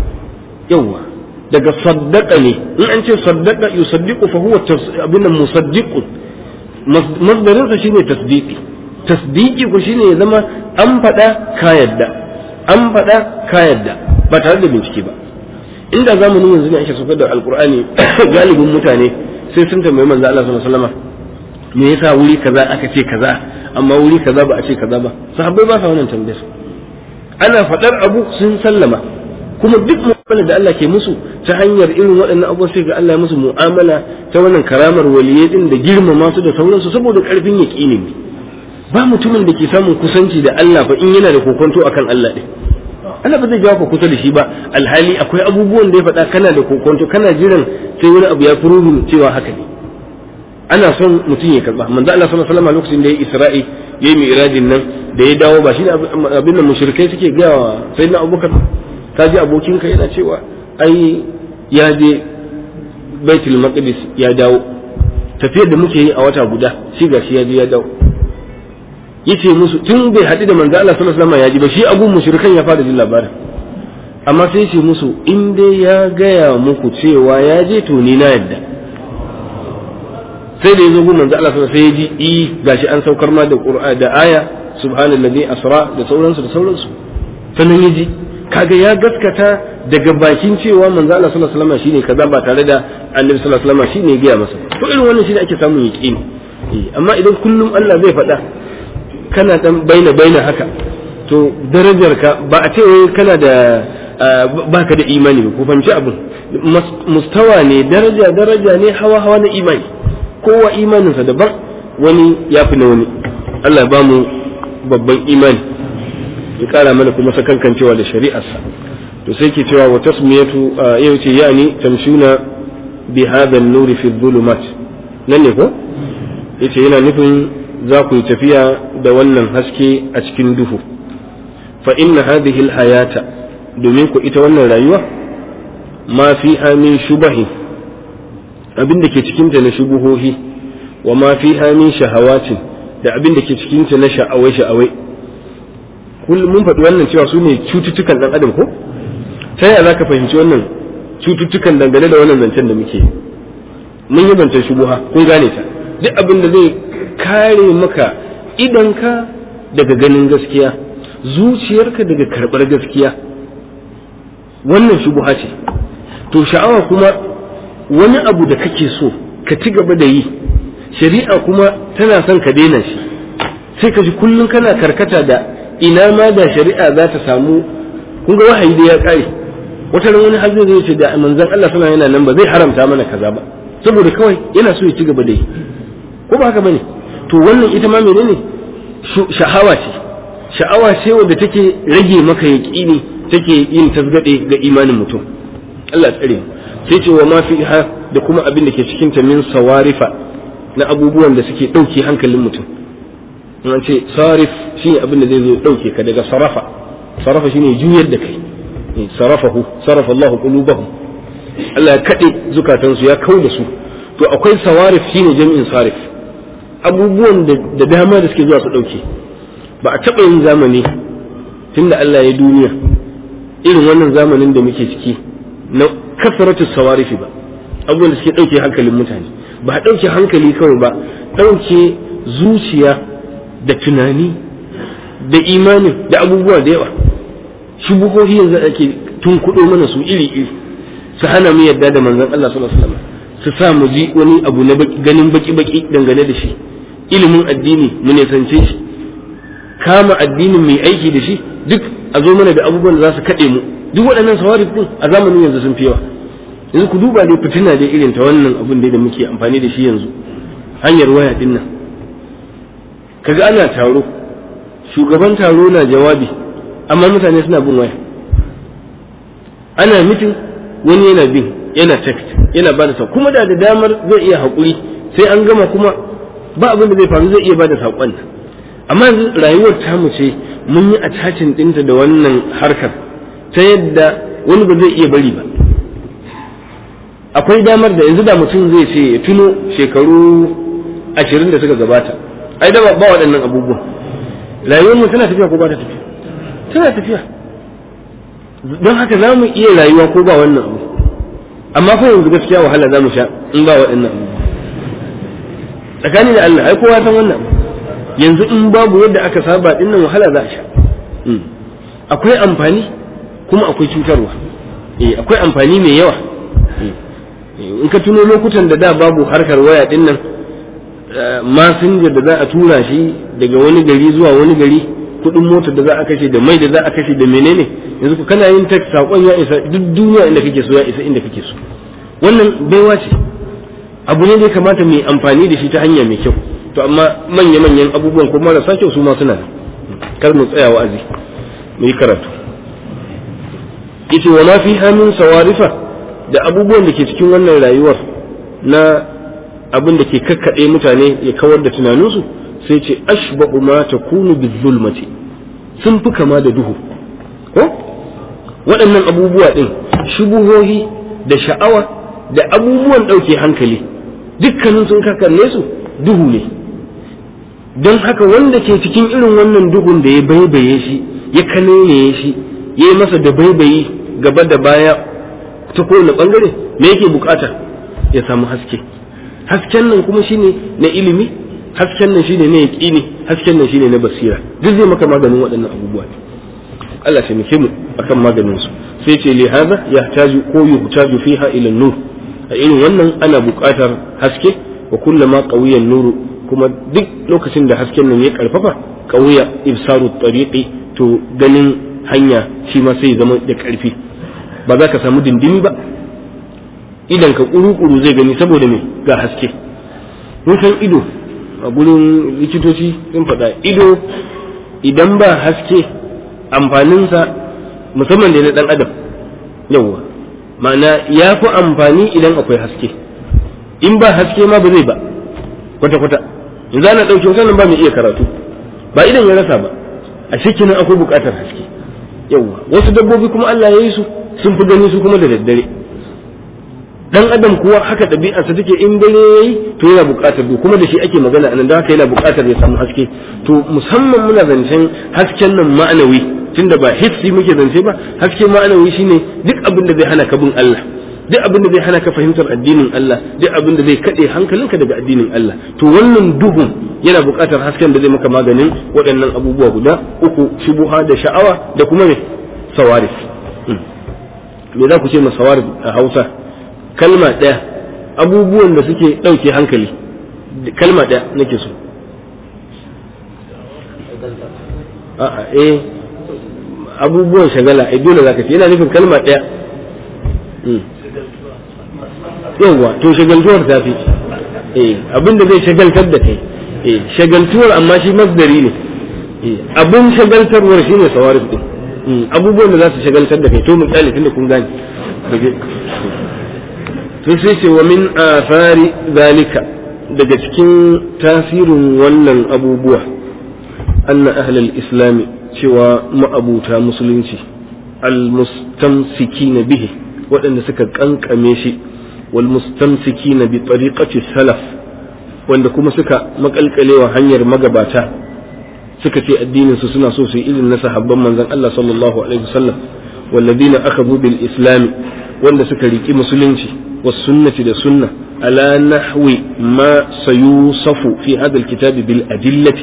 yawa daga saddaqa ne in an ce saddaqa yusaddiqu fa huwa abin musaddiqu masdarin sa shine tasdiqi tasdiqi ko shine ya zama an faɗa ka yadda an faɗa ka yadda ba tare da bincike ba inda zamanin yanzu ne ake saukar da alqur'ani galibin mutane sai sun tambayi manzo Allah sallallahu alaihi wasallam me yasa wuri kaza aka ce kaza amma wuri kaza ba a ce kaza ba sahabbai ba sa wannan tambayar ana faɗar abu sun sallama kuma duk mu'amala da Allah ke musu ta hanyar irin waɗannan abubuwa sai ga Allah ya musu mu'amala ta wannan karamar waliyai din da girmama su da sauransu saboda ƙarfin yaƙini ne ba mutumin da ke samun kusanci da Allah fa in yana da kokonto akan Allah ɗin Allah ba zai jawo ka kusa da shi ba alhali akwai abubuwan da ya faɗa kana da kokonto kana jiran sai wani abu ya furubin cewa haka ne ana son mutum ya karba manzo Allah sallallahu alaihi wasallam lokacin da ya Isra'i yayi mi'rajin nan da ya dawo ba shi abin da mushrikai suke ga wa sayyidina Abubakar ka ji abokinka yana cewa ai ya je Baitul Maqdis ya dawo tafiyar da muke yi a wata guda shi gashi ya je ya dawo yace musu tun bai haɗu da manzo Allah sallallahu alaihi wasallam ya ji ba shi abun mushrikan ya fara jin labarin amma sai yace musu in dai ya gaya muku cewa ya je to ni na yadda sai da yazo gun manzo Allah sallallahu alaihi wasallam sai ya ji i gashi an saukar ma da Qur'ani da aya subhanallazi asra da sauransu da sauransu sannan ya ji kaga ya gaskata daga bakin cewa manzo Allah sallallahu alaihi wasallam shine kaza ba tare da Annabi sallallahu alaihi wasallam shine ya gaya masa to irin wannan shine ake samun yaqini amma idan kullum Allah zai faɗa kana dan baina baina haka to darajar ka ba a ce kana da baka da imani ba ku fahimci abin mustawa ne daraja daraja ne hawa hawa na imani kowa imaninsa daban wani ya fi na wani Allah ba mu babban imani ya kara mana kuma sakankancewa da shari'arsa to sai ke cewa wa tasmiyatu yau ce yani tamshuna bi hadha an-nuri fi dhulumat nan ne ko yace yana nufin za ku yi tafiya da wannan haske a cikin duhu fa inna hadhihi hayata domin ku ita wannan rayuwa ma fi min shubahi abin da ke cikin ta na shubuhohi wa ma fi min shahawatin da abin da ke cikin ta na sha'awai sha'awai kullum mun faɗi wannan cewa su ne cututtukan ɗan adam ko ta yaya za ka fahimci wannan cututtukan dangane da wannan zancen da muke mun yi zancen shubuha kun gane ta duk abin da zai kare maka idanka daga ganin gaskiya zuciyarka daga karɓar gaskiya wannan shubuha ce to sha'awa kuma wani abu da kake so ka ci gaba da yi shari'a kuma tana son ka daina shi sai ka ji kullum kana karkata da ina ma da shari'a za ta samu kun ga wahayi da ya kare wata ran wani hajji zai ce da manzon Allah suna yana nan ba zai haramta mana kaza ba saboda kawai yana so ya ci gaba da yi ko ba haka bane to wannan ita ma menene sha'awa ce sha'awa ce wanda take rage maka yaqini take yin tasgade ga imanin mutum Allah tsare sai ce wa ma fiha da kuma abin da ke cikin ta min sawarifa na abubuwan da suke dauke hankalin mutum an ce sarif shine abin da zai zo dauke ka daga sarafa sarafa shine juyar da kai sarafahu sarafa Allahu qulubahum Allah ya kade zukatansu ya kau da su to akwai sawarif shine jami'in sarif abubuwan da dama da suke zuwa su dauke ba a taɓa yin zamani tunda Allah ya duniya irin wannan zamanin da muke ciki na kasaratu sawarifi ba abubuwan da suke dauke hankalin mutane ba dauke hankali kawai ba dauke zuciya da tunani da imani da abubuwa da yawa shubuhohi yanzu ake tun kuɗo mana su iri iri su hana mu yadda da manzon Allah sallallahu alaihi wasallam su sa mu ji wani abu na ganin baki baki dangane da shi ilimin addini mu ne sance shi kama addinin mai aiki da shi duk a zo mana da abubuwan da za su kaɗe mu duk waɗannan sawarif din a zamanin yanzu sun fi yawa yanzu ku duba dai fitina dai irin ta wannan abun da muke amfani da shi yanzu hanyar waya din nan kaga ana taro shugaban taro na jawabi amma mutane suna bin waya ana mitin wani yana bin yana text yana ba da kuma da da damar zai iya haƙuri sai an gama kuma ba abin da zai faru zai iya ba da saƙon amma yanzu rayuwar tamu ce mun yi attachin ɗinta da wannan harkar ta yadda wani ba zai iya bari ba akwai damar da yanzu da mutum zai ce ya tuno shekaru ashirin da suka gabata ai da ba waɗannan abubuwan rayuwar mu tana tafiya ko ba ta tafiya tana tafiya don haka za mu iya rayuwa ko ba wannan abu amma fa yanzu gaskiya wahala za mu sha in ba waɗannan abu tsakani da Allah ai kowa san wannan yanzu in babu yadda aka saba din nan wahala za a sha akwai amfani kuma akwai cutarwa eh akwai amfani mai yawa in ka tuno lokutan da da babu harkar waya din nan masinja da za a tura shi daga wani gari zuwa wani gari kudin motar da za a kashe da mai da za a kashe da menene yanzu ku kana yin text sakon ya isa duk duniya inda kake so ya isa inda kake so wannan baiwa ce abu ne da ya kamata mu amfani da shi ta hanya mai kyau to amma manya manyan abubuwan ko marasa kyau su ma suna kar mu tsaya wa'azi mu yi karatu yace wa ma fi hamin sawarifa da abubuwan da ke cikin wannan rayuwar na abin da ke kakkaɗe mutane ya kawar da tunaninsu sai ce ashba'u ma takunu bizulmati sun fi kama da duhu ko waɗannan abubuwa ɗin shubuhohi da sha'awa da abubuwan ɗauke hankali dukkanin sun kakanne su duhu ne don haka wanda ke cikin irin wannan duhun da ya baibaye shi ya kanene shi ya yi masa da baibayi gaba da baya ta kowane ɓangare me yake bukata ya samu haske hasken nan kuma shine na ilimi hasken nan shine na yaƙini hasken nan shine na basira duk zai maka maganin waɗannan abubuwa Allah sai muke mu akan maganin su sai ce li hadha yahtaju ko yuhtaju fiha ila nur a irin wannan ana buƙatar haske wa kullama qawiya nuru kuma duk lokacin da hasken nan ya karfafa qawiya ibsaru tariqi to ganin hanya shi ma sai zama da karfi ba za ka samu dindimi ba idan ka kuru-kuru zai gani saboda me ga haske mun san ido a gurin likitoci sun faɗa ido idan ba haske amfaninsa musamman da na ɗan adam yawwa ma'ana ya fi amfani idan akwai haske in ba haske ma ba zai ba kwata-kwata in za na ɗauki wasannan ba mai iya karatu ba idan ya rasa ba a shekinan akwai buƙatar haske yawwa wasu dabbobi kuma Allah ya yi su sun fi gani su kuma da daddare dan adam kuwa haka ɗabi'arsa take in dare yayi to yana buƙatar duhu kuma da shi ake magana anan da haka yana buƙatar ya samu haske to musamman muna zancen hasken nan ma'anawi tunda ba hissi muke zance ba haske ma'anawi shine duk abin da zai hana ka bin Allah duk abin da zai hana ka fahimtar addinin Allah duk abin da zai kaɗe hankalinka daga addinin Allah to wannan duhun yana buƙatar hasken da zai maka maganin waɗannan abubuwa guda uku shubuha da sha'awa da kuma me sawarif me za ku ce ma sawarif a Hausa kalma ɗaya abubuwan da suke ɗauke hankali kalma ɗaya nake so a'a eh abubuwan shagala ai dole zaka ce yana nufin kalma ɗaya yawwa to shagaltuwar ta fi eh abinda zai shagaltar da kai eh shagaltuwar amma shi masdari ne eh abin shagaltarwar shine sawarif din abubuwan da za su shagaltar da kai to misali tunda kun gane to sai ce wa min afari zalika daga cikin tasirin wannan abubuwa anna ahlal islami cewa ma'abuta musulunci almustamsikina bihi waɗanda suka kankame shi wal mustamsikina bi tariqati salaf wanda kuma suka makalkalewa hanyar magabata suka ce addinin su suna so su yi irin na sahabban manzon Allah sallallahu alaihi wasallam والذين أخذوا بالإسلام wanda suka riki musulunci والسنة da sunna على نحو ما سيوصف في هذا الكتاب بالأدلة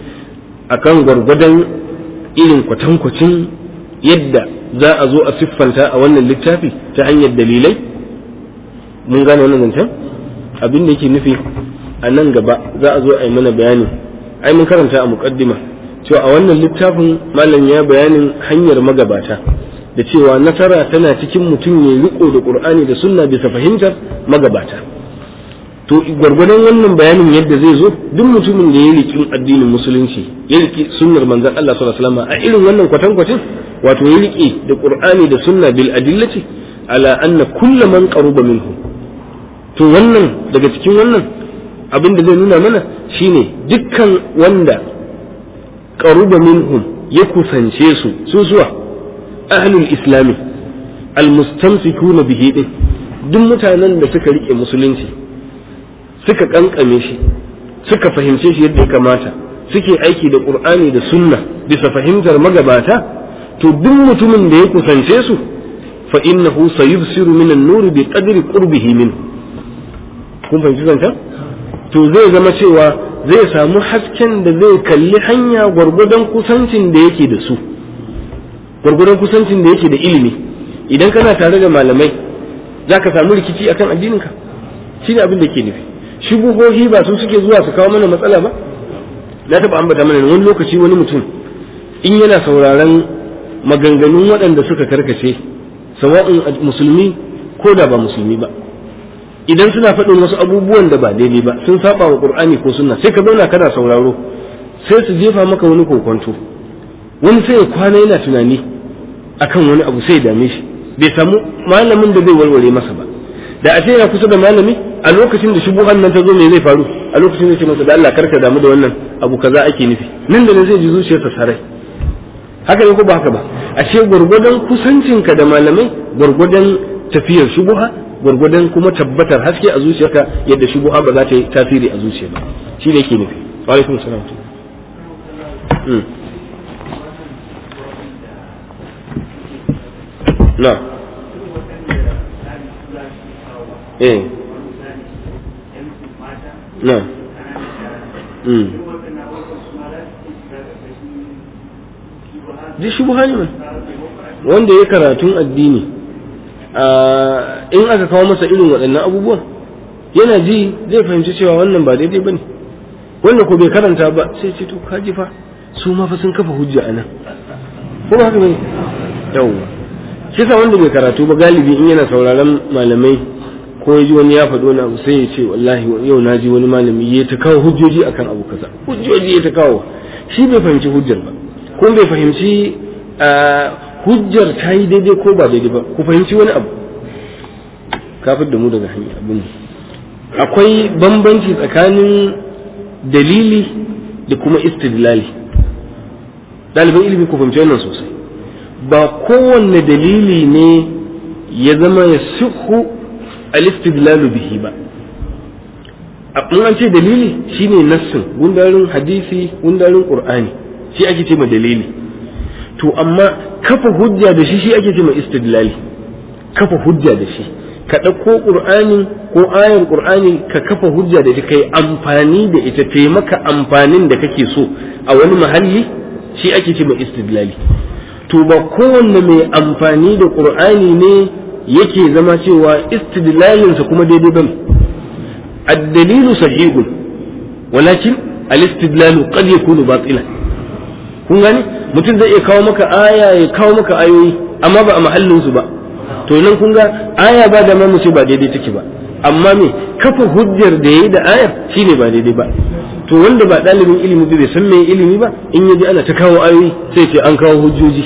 akan gwargwadon irin kwatankwacin yadda za a zo a siffanta a wannan littafi ta hanyar dalilai mun gane wannan zancen abin da yake nufi a nan gaba za a zo a yi mana bayani ai mun karanta a muqaddima cewa a wannan littafin malam ya bayanin hanyar magabata da cewa nasara tana cikin mutum ya riko da qur'ani da sunna bisa fahimtar magabata to gwargwadon wannan bayanin yadda zai zo duk mutumin da ya riki addinin musulunci ya riki sunnar manzon Allah sallallahu alaihi wasallam a irin wannan kwatankwacin wato ya riki da qur'ani da sunna bil adillati ala anna kullu man qaruba minhu to wannan daga cikin wannan abin da zai nuna mana shine dukkan wanda qaruba minhum ya kusance su su zuwa ahlul islami almustamsikuna bihi din duk mutanen da suka rike musulunci suka kankame shi suka fahimce shi yadda ya kamata suke aiki da qur'ani da sunna bisa fahimtar magabata to duk mutumin da ya kusance su fa innahu sayubsiru min an-nur bi qadri qurbihi min kun fahimci zanta to zai zama cewa zai samu hasken da zai kalli hanya gwargwadon kusancin da yake da su gwargwadon kusancin da yake da ilimi idan kana tare da malamai za ka samu rikici akan addininka shine abin da ke nufi shubuhohi ba su suke zuwa su kawo mana matsala ba na taɓa ambata mana wani lokaci wani mutum in yana sauraron maganganun waɗanda suka karkace sawa'un musulmi ko da ba musulmi ba idan suna faɗin wasu abubuwan da ba daidai ba sun saba wa qur'ani ko sunna sai ka zauna kana sauraro sai su jefa maka wani kokonto wani sai ya kwana yana tunani akan wani abu sai ya dame shi bai samu malamin da zai warware masa ba da a ce yana kusa da malami a lokacin da shubuhan nan ta zo me zai faru a lokacin da ce masa da Allah karka damu da wannan abu kaza ake nufi nan da nan zai ji zuciyarsa sarai haka ne ko ba haka ba ashe gwargwadon kusancinka da malamai gwargwadon tafiyar shubuha gwargwadon kuma tabbatar haske a zuciyarka yadda shubuha ba za ta yi tasiri a zuciya ba shi ne yake nufi wa alaikum salam na eh na mm ji shubuha ne wanda ya karatun addini in aka kawo masa irin waɗannan abubuwan yana ji zai fahimci cewa wannan ba daidai ba ne wanda ko bai karanta ba sai ce to kaji fa su ma fa sun kafa hujja a nan ko ba haka bane yawwa shi sa wanda bai karatu ba galibi in yana sauraron malamai ko ya ji wani ya faɗo na abu sai ya ce wallahi yau na ji wani malami ya ta kawo hujjoji akan abu kaza hujjoji ya ta kawo shi bai fahimci hujjar ba ko bai fahimci hujjar ta yi daidai ko ba daidai ba ku fahimci wani abu kafin da mu daga hanya abin akwai bambanci tsakanin dalili da kuma istidlali ɗaliban ilimi ku fahimci wannan sosai ba kowanne dalili ne ya zama ya suhu al-istidlalu bihi ba in an ce dalili shine nassin gundarin hadisi gundarin qur'ani shi ake ce ma dalili to amma kafa hujja da shi shi ake ce ma istidlali kafa hujja da shi ka ɗauko ƙur'ani ko ayar ƙur'ani ka kafa hujja da ita kai amfani da ita taimaka amfanin da kake so a wani mahalli shi ake ce ma istidlali to ba kowanne mai amfani da ƙur'ani ne yake zama cewa istidlalinsa kuma daidai bane الدليل صحيح ولكن الاستدلال قد يكون باطلا kun gani mutum zai iya kawo maka aya ya kawo maka ayoyi amma ba a mahallin su ba to nan kun ga aya ba da mu ce ba daidai take ba amma me kafa hujjar da yayi da ayar shine ba daidai ba to wanda ba dalibin ilimi bai san me ilimi ba in yaji ana ta kawo ayoyi sai ce an kawo hujjoji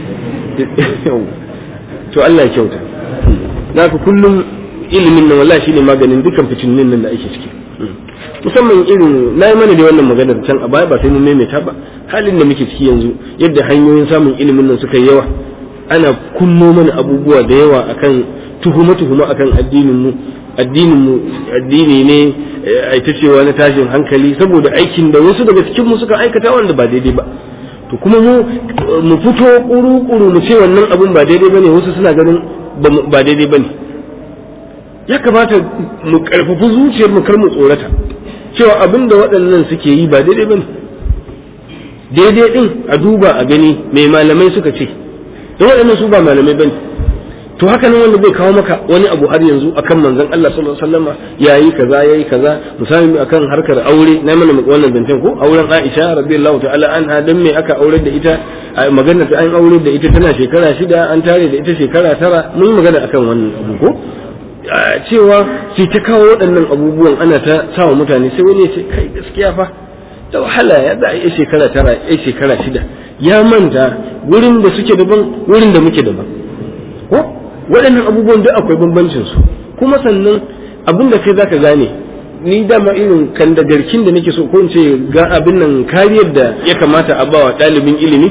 to Allah ya kyauta naka kullum ilimin nan wallahi shine maganin dukan fitinin nan da ake ciki musamman irin na yi mana da wannan maganar can a baya ba sai mun maimaita ba halin da muke ciki yanzu yadda hanyoyin samun ilimin nan suka yi yawa ana kunno mana abubuwa da yawa akan tuhuma tuhuma akan addinin mu addinin mu addini ne a ita cewa na tashin hankali saboda aikin da wasu daga cikin mu suka aikata wanda ba daidai ba to kuma mu mu fito kuru kuru mu ce wannan abun ba daidai bane wasu suna ganin ba daidai bane ya kamata mu karfafi zuciyar mu kar mu tsorata cewa abin da waɗannan suke yi ba daidai bane daidai din a duba a gani mai malamai suka ce da waɗannan su ba malamai bane to haka nan wanda bai kawo maka wani abu har yanzu akan manzon Allah sallallahu alaihi wasallam yayi kaza yayi kaza misali akan harkar aure na mana wannan zancen ko auren Aisha radiyallahu ta'ala anha dan me aka aure da ita magana ta an aure da ita tana shekara shida an tare da ita shekara tara mun magana akan wannan abu ko cewa sai ta kawo waɗannan abubuwan ana ta sawa mutane sai wani ya ce kai gaskiya fa da wahala ya za a yi shekara tara ya shekara shida ya manta wurin da suke daban wurin da muke daban ko waɗannan abubuwan duk akwai bambancin su kuma sannan abin da kai zaka gane ni dama irin kan da garkin da nake so ko in ce ga abin nan kariyar da ya kamata a bawa ɗalibin ilimi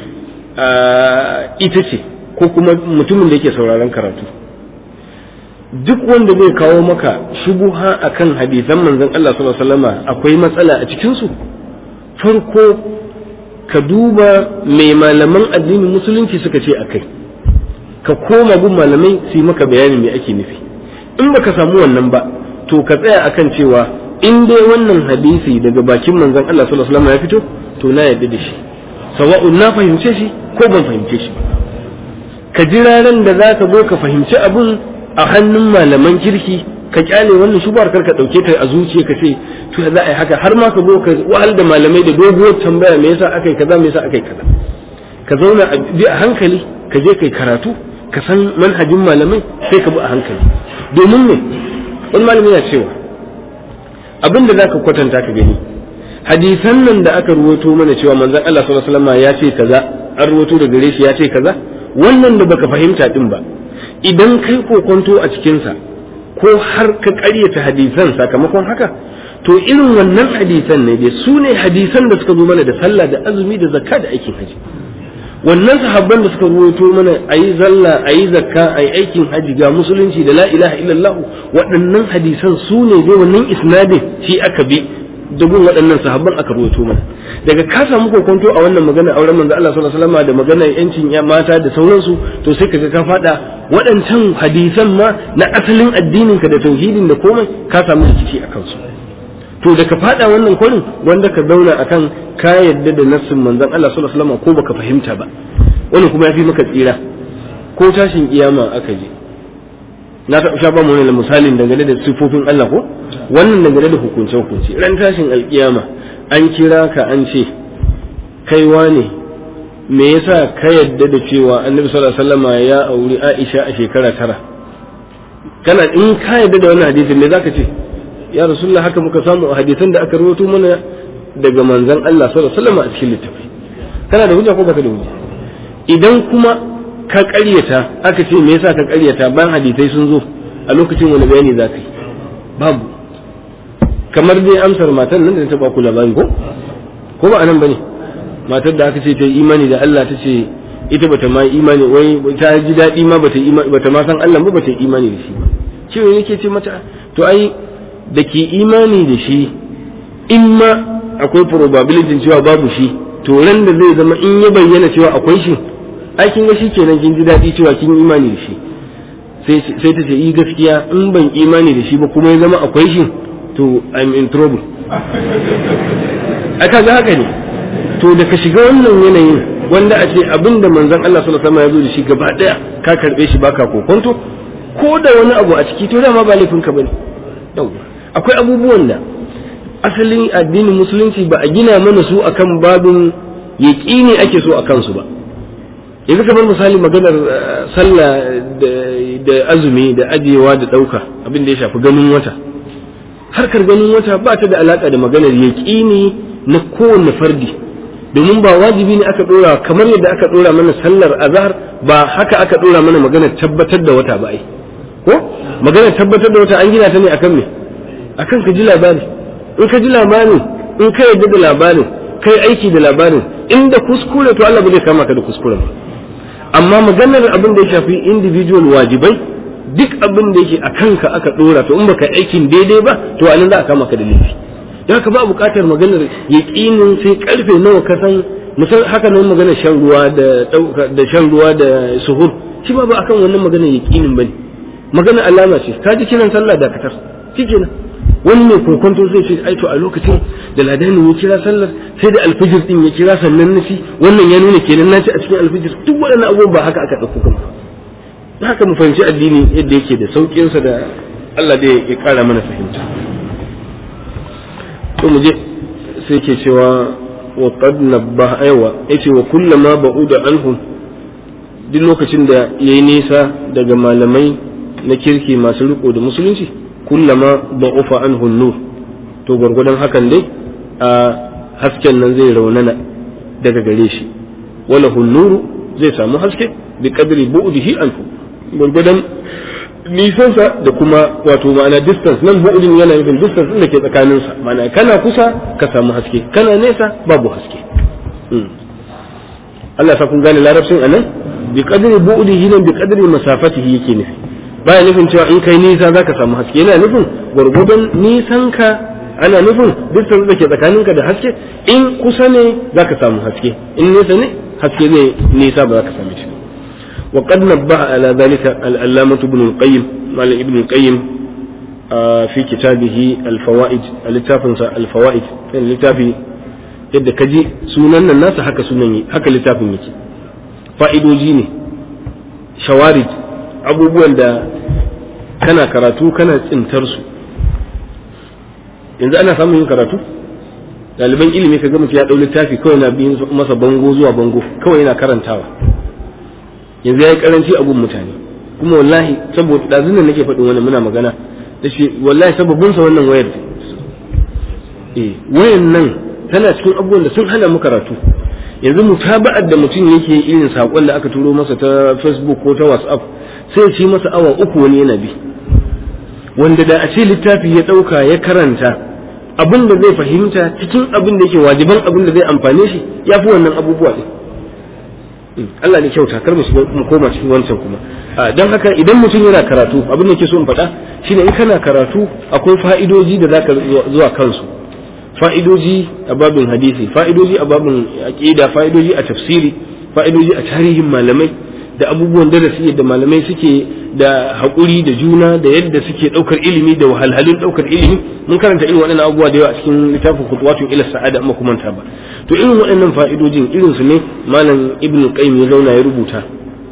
ita ce ko kuma mutumin da yake sauraron karatu duk wanda zai kawo maka shubuha akan hadisan manzon Allah sallallahu alaihi wasallama akwai matsala a cikin su farko ka duba mai malaman addinin musulunci suka ce akai ka koma gun malamai su yi maka bayanin me ake nufi in baka samu wannan ba to ka tsaya akan cewa in dai wannan hadisi daga bakin manzon Allah sallallahu alaihi wasallama ya fito to na yarda da shi sawa'un na fahimce shi ko ban fahimce shi ka jira ran da za ka zo ka fahimci abun a hannun malaman kirki ka kyale wannan shubar kar ka dauke ta a zuciya ka ce to za a yi haka har ma ka zo ka wahal da malamai da doguwar tambaya me yasa akai kaza me yasa akai kaza ka zauna a bi a hankali ka je kai karatu ka san manhajin malamai sai ka bi a hankali domin ne wani malami yana cewa abin da zaka kwatanta ka gani hadisan nan da aka ruwato mana cewa manzon Allah sallallahu alaihi wasallam ya ce kaza an ruwato da gare shi ya ce kaza wannan da baka fahimta din ba idan kai kokonto a cikinsa ko har ka ƙaryata hadisan sakamakon haka to irin wannan hadisan ne dai su ne hadisan da suka zo mana da sallah da azumi da zakka da aikin haji wannan sahabban da suka ruwaito mana ayi zalla ayi zakka ayi aikin haji ga musulunci da la ilaha illallah waɗannan hadisan su ne dai wannan isnadin shi aka bi da gun waɗannan sahabban aka ruwaito mana daga ka samu kokonto a wannan magana auren manzo Allah sallallahu alaihi wasallam da magana yancin ya mata da sauransu to sai kaga ka fada waɗancan hadisan ma na asalin addinin ka da tauhidin da komai ka samu rikici a kansu to da ka fada wannan kwarin wanda ka zauna akan ka yadda da nassin manzon Allah sallallahu alaihi wasallam ko baka fahimta ba wani kuma yafi maka tsira ko tashin kiyama aka je na taɓa sha ba mu wani misalin dangane da sifofin Allah ko wannan dangane da hukunce hukunci ran tashin alkiyama an kira ka an ce kai wane me yasa ka yadda da cewa annabi sallallahu alaihi wasallam ya auri Aisha a shekara tara kana in ka yadda da wannan hadisin me zaka ce ya rasulullah haka muka samu a hadisan da aka rawaito mana daga manzon Allah sallallahu alaihi wasallam a cikin littafi kana da hujja ko baka da hujja idan kuma ka ƙaryata aka ce me yasa ka ƙaryata bayan hadisai sun zo a lokacin wani bayani za ka yi babu kamar dai amsar matan nan da ta ba ku labari ko ko ba anan bane matar da aka ce ta yi imani da Allah ta ce ita bata ma imani wai ta ji daɗi ma bata imani bata ma san Allah ba bata imani da shi ba cewa yake ce mata to ai da ke imani da shi in ma akwai probability cewa babu shi to ran da zai zama in ya bayyana cewa akwai shi ai kin ga shikenan kin ji daɗi cewa kin imani da shi sai ta ce yi gaskiya in ban imani da shi ba kuma ya zama akwai shi to I'm in trouble aka ga haka ne to da ka shiga wannan yanayin wanda a ce abin da manzon Allah sallallahu alaihi wasallam ya zo da shi gaba daya ka karbe shi baka kokonto ko da wani abu a ciki to dama ba laifin ka bane akwai abubuwan da asalin addinin musulunci ba a gina mana su akan babin yaƙini ake so a kansu ba yanzu kamar misali maganar sallah da azumi da ajiyewa da ɗauka abin da ya shafi ganin wata harkar ganin wata ba ta da alaƙa da maganar yaƙini na kowanne fardi domin ba wajibi ne aka ɗora kamar yadda aka ɗora mana sallar azhar ba haka aka ɗora mana maganar tabbatar da wata ba ai ko maganar tabbatar da wata an gina ta ne akan me akan ka ji labari in ka ji labarin in ka yarda da labarin kai aiki da labarin inda kuskure to Allah ba zai kama ka da kuskure ba amma maganar abin da ya shafi individual wajibai duk abin da yake a kanka aka dora to in baka aikin daidai ba to anan za a kama ka da laifi da haka ba buƙatar maganar yaqinin sai karfe nawa ka san misal haka nan maganar shan ruwa da da shan ruwa da suhur shi ba ba akan wannan maganar yaqinin bane maganar alama ce ka ji kiran sallah da katar shikenan wani mai kokonto zai ce ai to a lokacin da ladanin ya kira sallar sai da alfijir din ya kira sannan na ci wannan ya nuna kenan na ci a cikin alfijir duk waɗannan abubuwan ba haka aka ɗauko kuma haka mu fahimci addini yadda yake da sauƙinsa da Allah da ya ƙara mana fahimta to mu je sai ke cewa wa qad nabbaha aywa yace wa kullama ba'uda anhum duk lokacin da yayi nisa daga malamai na kirki masu riko da musulunci kullama ba'ufa anhu nur to gwargwadon hakan dai a hasken nan zai raunana daga gare shi wala nuru zai samu haske bi qadri bu'dihi anhu gwargwadon nisansa da kuma wato ma'ana distance nan bu'din yana nufin distance din da ke tsakaninsa ma'ana kana kusa ka samu haske kana nesa babu haske Allah sa kun gane larabcin anan bi qadri bu'dihi nan bi qadri masafatihi yake nufi baya nufin cewa in kai nisa za ka samu haske yana nufin gwargwadon nisan ka ana nufin dukkan da ke tsakaninka da haske in kusa ne za ka samu haske in nesa ne haske zai nisa ba za ka same shi wa qad nabbaha ala dhalika al-allamah ibn al-qayyim malam ibn al-qayyim fi kitabihi al-fawaid al-littafin sa al-fawaid kan littafi yadda kaji sunan nan nasa haka sunan haka littafin yake fa'idoji ne shawarij abubuwan da kana karatu kana tsintar su yanzu ana samun yin karatu ɗaliban ilimi ka mutum ya ɗau littafi kawai na biyin masa bango zuwa bango kawai yana karantawa yanzu ya yi karanci a gun mutane kuma wallahi saboda ɗazun nan nake faɗin wani muna magana da shi wallahi sababin sa wannan wayar eh wayan nan tana cikin abubuwan da sun hana mu karatu yanzu mutaba'ar da mutum yake irin saƙon da aka turo masa ta facebook ko ta whatsapp sai ci masa awa uku wani yana bi wanda da a ce littafi ya ɗauka ya karanta abin da zai fahimta cikin abin da yake wajiban abin da zai amfane shi ya fi wannan abubuwa ɗin Allah ne kyauta kar mu mu koma cikin wancan kuma don haka idan mutum yana karatu abin da ke so in faɗa shine in kana karatu akwai fa'idoji da zaka zuwa kansu fa'idoji a babin hadisi fa'idoji a babin aqida fa'idoji a tafsiri fa'idoji a tarihin malamai da abubuwan darasi yadda malamai suke da haƙuri da juna da yadda suke ɗaukar ilimi da wahalhalun ɗaukar ilimi mun karanta irin waɗannan abubuwa da yawa a cikin littafin kutuwatun ila sa'ada amma kuma ta ba to irin waɗannan fa'idojin irin su ne malam ibnu qayyim ya zauna ya rubuta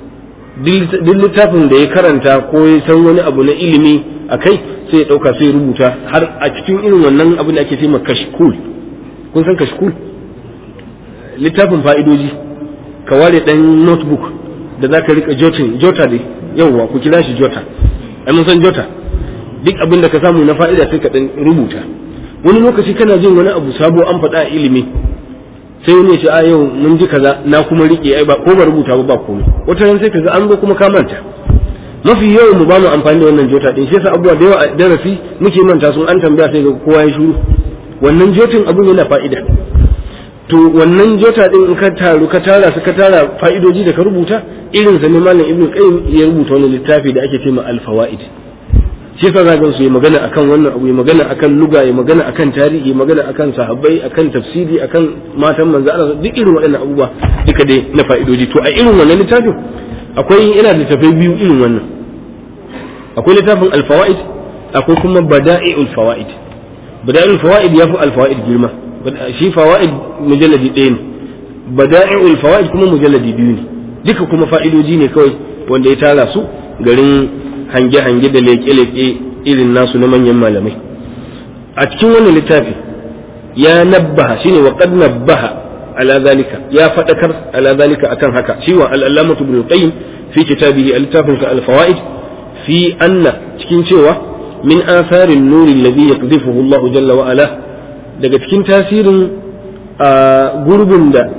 duk littafin da ya karanta ko ya san wani abu na ilimi a kai sai ya ɗauka sai ya rubuta har a cikin irin wannan abin da ake ce ma kashkul kun san kashkul littafin fa'idoji ka ware ɗan notebook da za ka rika jotin jota dai yauwa ku kira shi jota ai mun san jota duk abin da ka samu na fa'ida sai ka dan rubuta wani lokaci kana jin wani abu sabo an faɗa a ilimi sai wani ya ce a yau mun ji kaza na kuma rike ai ba ko ba rubuta ba ba komai wata ran sai kaga an zo kuma ka manta mafi yawan mu ba mu amfani da wannan jota din shi yasa abubuwa da yawa a darasi muke manta sun an tambaya sai ga kowa ya shiru wannan jotin abun yana fa'ida to wannan jota din in ka taru ka tara su ka tara fa'idoji da ka rubuta irin sa ne malam ibnu qayyim ya rubuta wani littafi da ake ce ma al-fawaid shi yasa za su yi magana akan wannan abu yi magana akan luga yi magana akan tarihi magana akan sahabbai akan tafsiri akan matan manzo Allah duk irin waɗannan abubuwa duka dai na fa'idoji to a irin wannan littafin akwai ina da tafai biyu irin wannan akwai littafin al-fawaid akwai kuma bada'i'ul fawaid bada'i'ul fawaid yafi al-fawaid girma shi fawaid mujalladi ɗaya ne bada'i'ul fawaid kuma mujalladi biyu ne duka kuma fa'idoji ne kawai wanda ya tara su garin hange-hange da leƙe-leƙe irin nasu na manyan malamai a cikin wannan littafi ya nabbaha shine wa qad nabbaha ala zalika ya fadakar ala zalika akan haka shi wa al-allamatu ibn qayyim fi kitabihi al-littafin sa al-fawaid fi anna cikin cewa min atharin nuri alladhi yaqdhifuhu Allah jalla wa ala daga cikin tasirin gurbin da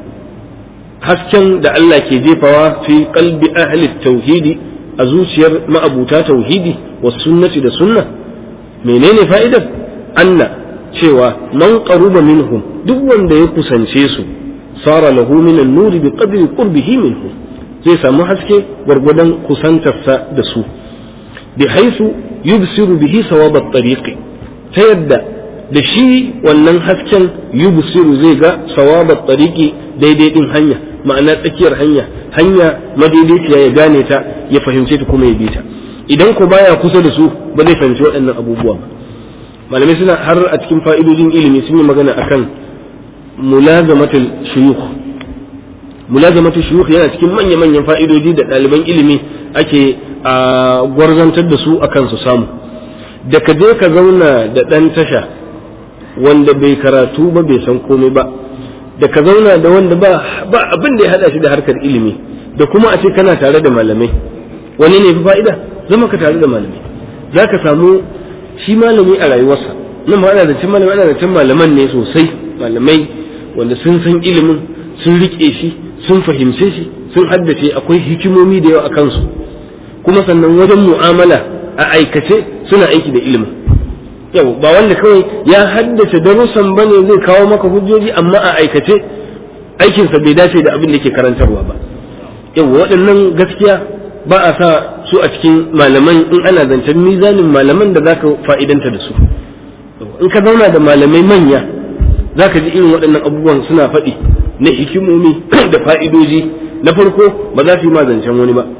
hasken da Allah ke jefawa fi qalbi ahli tauhidi a zuciyar ma'abuta tauhidi wa sunnati da sunna menene fa'idar anna cewa man qaruba minhum duk wanda ya kusance su sara lahu min an-nuri bi qadri qurbihi minhum zai samu haske gwargwadon kusantarsa da su bi haisu yubsiru bihi sawab at-tariqi ta yadda da shi wannan hasken yubsiru zai ga sawab at-tariqi daidai din hanya ma'ana tsakiyar hanya hanya madaidaiciya ya gane ta ya fahimce ta kuma ya bi ta idan ko baya kusa da su ba zai fahimci waɗannan abubuwa ba malamai suna har a cikin fa'idojin ilimi sun yi magana akan mulazamatul shuyukh mulazamatul shuyukh yana cikin manya manyan fa'idoji da ɗaliban ilimi ake a gwarzantar da su akan su samu da ka je ka zauna da ɗan tasha wanda bai karatu ba bai san komai ba da ka zauna da wanda ba ba abin da ya hada shi da harkar ilimi da kuma a ce kana tare da malamai wani ne fi fa'ida zama ka tare da malamai za ka samu shi malami a rayuwarsa nan ma ana da cin malamai ana da cin malaman ne sosai malamai wanda sun san ilimin sun rike shi sun fahimce shi sun haddace akwai hikimomi da yawa a kansu kuma sannan wajen mu'amala a aikace suna aiki da ilimin yau ba wanda kawai ya haddace darussan bane zai kawo maka hujjoji amma a aikace aikinsa bai dace da abin da ke karantarwa ba yau waɗannan gaskiya ba a sa su a cikin malaman in ana zancen mizanin malaman da zaka fa'idanta da su in ka zauna da malamai manya zaka ji irin waɗannan abubuwan suna faɗi na hikimomi da fa'idoji na farko ba za su yi ma zancen wani ba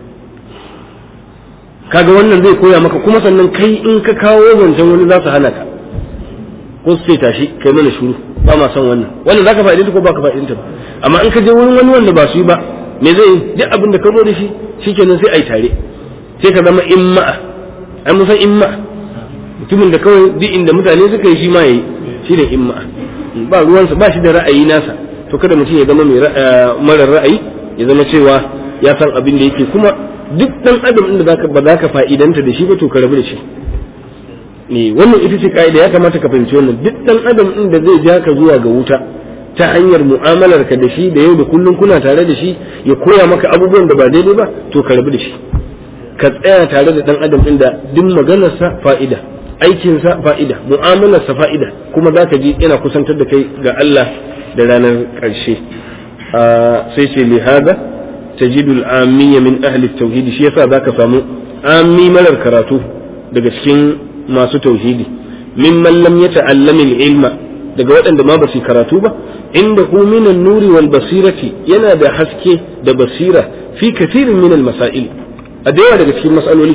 kaga wannan zai koya maka kuma sannan kai in ka kawo zancen wani za su hana ka ko su ce tashi kai mana shuru ba ma son wannan wannan zaka fa'idanta ko baka fa'idanta ba amma in ka je wurin wani wanda ba su yi ba me zai duk abin da ka zo da shi shikenan sai ai tare sai ka zama imma'a ai mun san imma'a mutumin da kawai duk inda mutane suka yi shi ma yayi shine imma'a ba ruwansa ba shi da ra'ayi nasa to kada mutum ya zama mai mara ra'ayi ya zama cewa ya san abin da yake kuma duk dan adam inda zaka ba za ka fa'idanta da shi ba to ka rabu da shi ne wannan ita ce ka'ida ya kamata ka fahimci wannan duk dan adam inda zai ja ka zuwa ga wuta ta hanyar mu'amalar ka da shi da yau da kullum kuna tare da shi ya koya maka abubuwan da ba daidai ba to ka rabu da shi ka tsaya tare da dan adam din da duk maganarsa fa'ida aikinsa fa'ida mu'amalarsa fa'ida kuma za ka ji yana kusantar da kai ga Allah da ranar ƙarshe sai ce lihada tajidu al-amiyya min ahli tauhid shi yasa zaka samu ammi marar karatu daga cikin masu tauhidi mimman lam yata'allama al-ilma daga waɗanda ma ba su karatu ba inda hu min nuri wal basirati yana da haske da basira fi kathirin min al-masail a da yawa daga cikin mas'aloli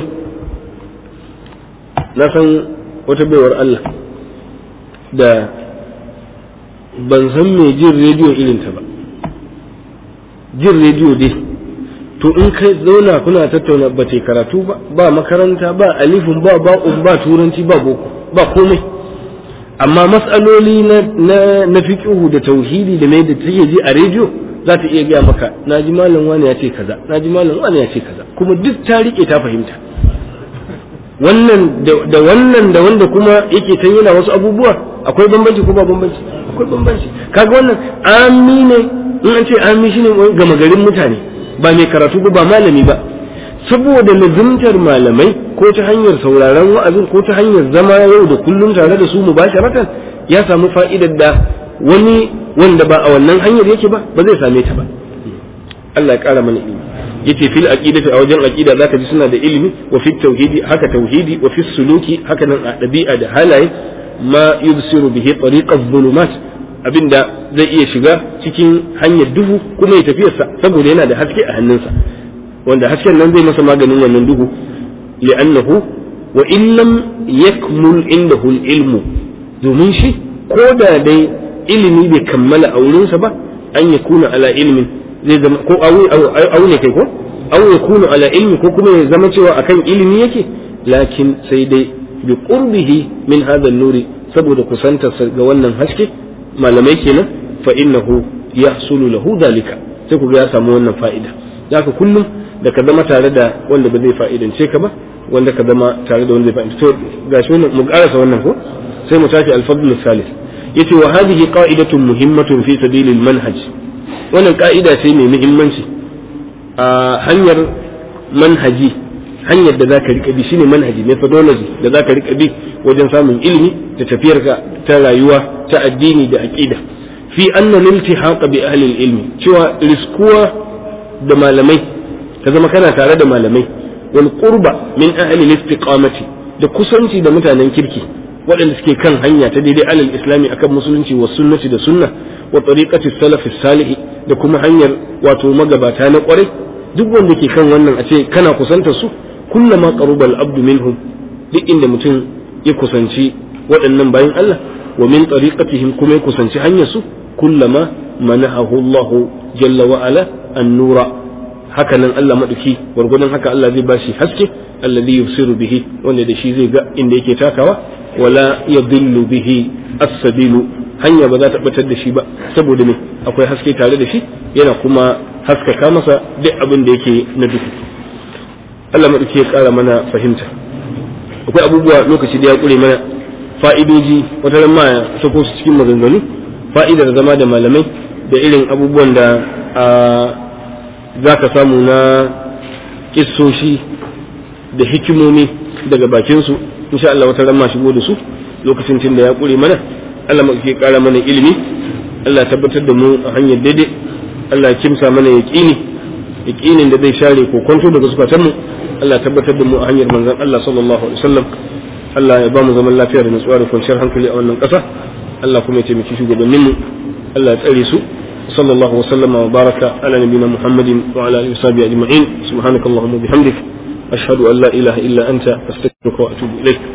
na san wata baiwar Allah da ban san mai jin rediyo irinta ba jin rediyo dai to in kai zauna kuna tattauna ba ta karatu ba ba makaranta ba alifin ba ba'un ba turanci ba boko ba komai amma matsaloli na na na fiqhu da tauhidi da mai da take ji a rediyo za ta iya gaya maka na ji malam wani ya ce kaza na ji malam wani ya ce kaza kuma duk ta rike ta fahimta wannan da wannan da wanda kuma yake ta yana wasu abubuwa akwai bambanci ko ba bambanci akwai bambanci kaga wannan ami ne in an ce ami shine gama garin mutane ba mai karatu ba ba malami ba saboda lazimtar malamai ko ta hanyar sauraron wa'azin ko ta hanyar zama yau da kullum tare da su mubasharatan ya samu fa'idar da wani wanda ba a wannan hanyar yake ba ba zai same ta ba Allah ya kara mana ilimi yace fil aqidati a wajen aqida zaka ji suna da ilimi wa fit tauhidi haka tauhidi wa fis suluki haka nan a dabi'a da halaye ma yubsiru bihi tariqaz zulumat abinda zai iya shiga cikin hanyar duhu kuma ya tafiyarsa saboda yana da haske a hannunsa wanda hasken nan zai masa maganin wannan duhu li'annahu wa in lam yakmul indahu ilmu domin shi ko da dai ilimi bai kammala a wurinsa ba an yakuna ala ilmin zai zama ko au ne kai ko au ya kunu ala ilmi ko kuma ya zama cewa akan ilimi yake lakin sai dai bi qurbihi min hadha nuri saboda kusantarsa ga wannan haske malamai kenan fa innahu yahsulu lahu dalika sai ku ga ya samu wannan fa'ida zaka kullum da ka zama tare da wanda ba zai fa'idance ka ba wanda ka zama tare da wanda zai fa'idance to gashi wannan mu karasa wannan ko sai mu tashi al-fadl salis yace wa hadhihi qa'idatun muhimmatun fi sabilil manhaj wannan ka'ida ce mai muhimmanci a hanyar manhaji hanyar da zaka rika bi shine manhaji methodology da zaka rika bi wajen samun ilimi da tafiyarka ta rayuwa ta addini da aqida fi anna liltihaq bi ahli ilmi cewa riskuwa da malamai ka zama kana tare da malamai wal qurba min ahli istiqamati da kusanci da mutanen kirki waɗanda suke kan hanya ta daidai alal islami akan musulunci wa sunnati da sunna wa tariqati salafi salih da kuma hanyar wato magabata na kwarai duk wanda ke kan wannan a ce kana kusanta su kullama qarubal abdu minhum duk inda mutum ya kusanci waɗannan bayan Allah wa min tariqatihim kuma ya kusanci hanyar su kullama manahahu Allah jalla wa ala an-nura haka nan Allah maduki gwargwadon haka Allah zai bashi haske alladhi yubsiru bihi wanda da shi zai ga inda yake takawa wala yadillu bihi as-sabilu hanya ba za ta batar da shi ba saboda me akwai haske tare da shi yana kuma haskaka masa duk abin da yake na duhu Allah maɗauki ya ƙara mana fahimta akwai abubuwa lokaci da ya ƙure mana fa'idoji wata ran ma ya sako su cikin maganganu fa'idar zama da malamai da irin abubuwan da za ka samu na kissoshi da hikimomi daga bakinsu insha Allah wata ran ma shigo da su lokacin tun da ya ƙure mana Allah maɗauki ya ƙara mana ilimi Allah ya tabbatar da mu a hanyar daidai Allah ya kimsa mana yaƙini yaƙinin da zai share ko kwanto daga zukatanmu Allah tabbatar da mu a hanyar manzon Allah sallallahu alaihi wasallam Allah ya ba mu zaman lafiya da nutsuwa da kwanciyar hankali a wannan ƙasa Allah kuma ya taimaki shugabannin mu Allah ya tsare su sallallahu wasallama wa baraka ala nabiyina Muhammadin wa ala alihi washabihi ajma'in subhanakallahumma bihamdik ashhadu an la ilaha illa anta astaghfiruka wa atubu ilaik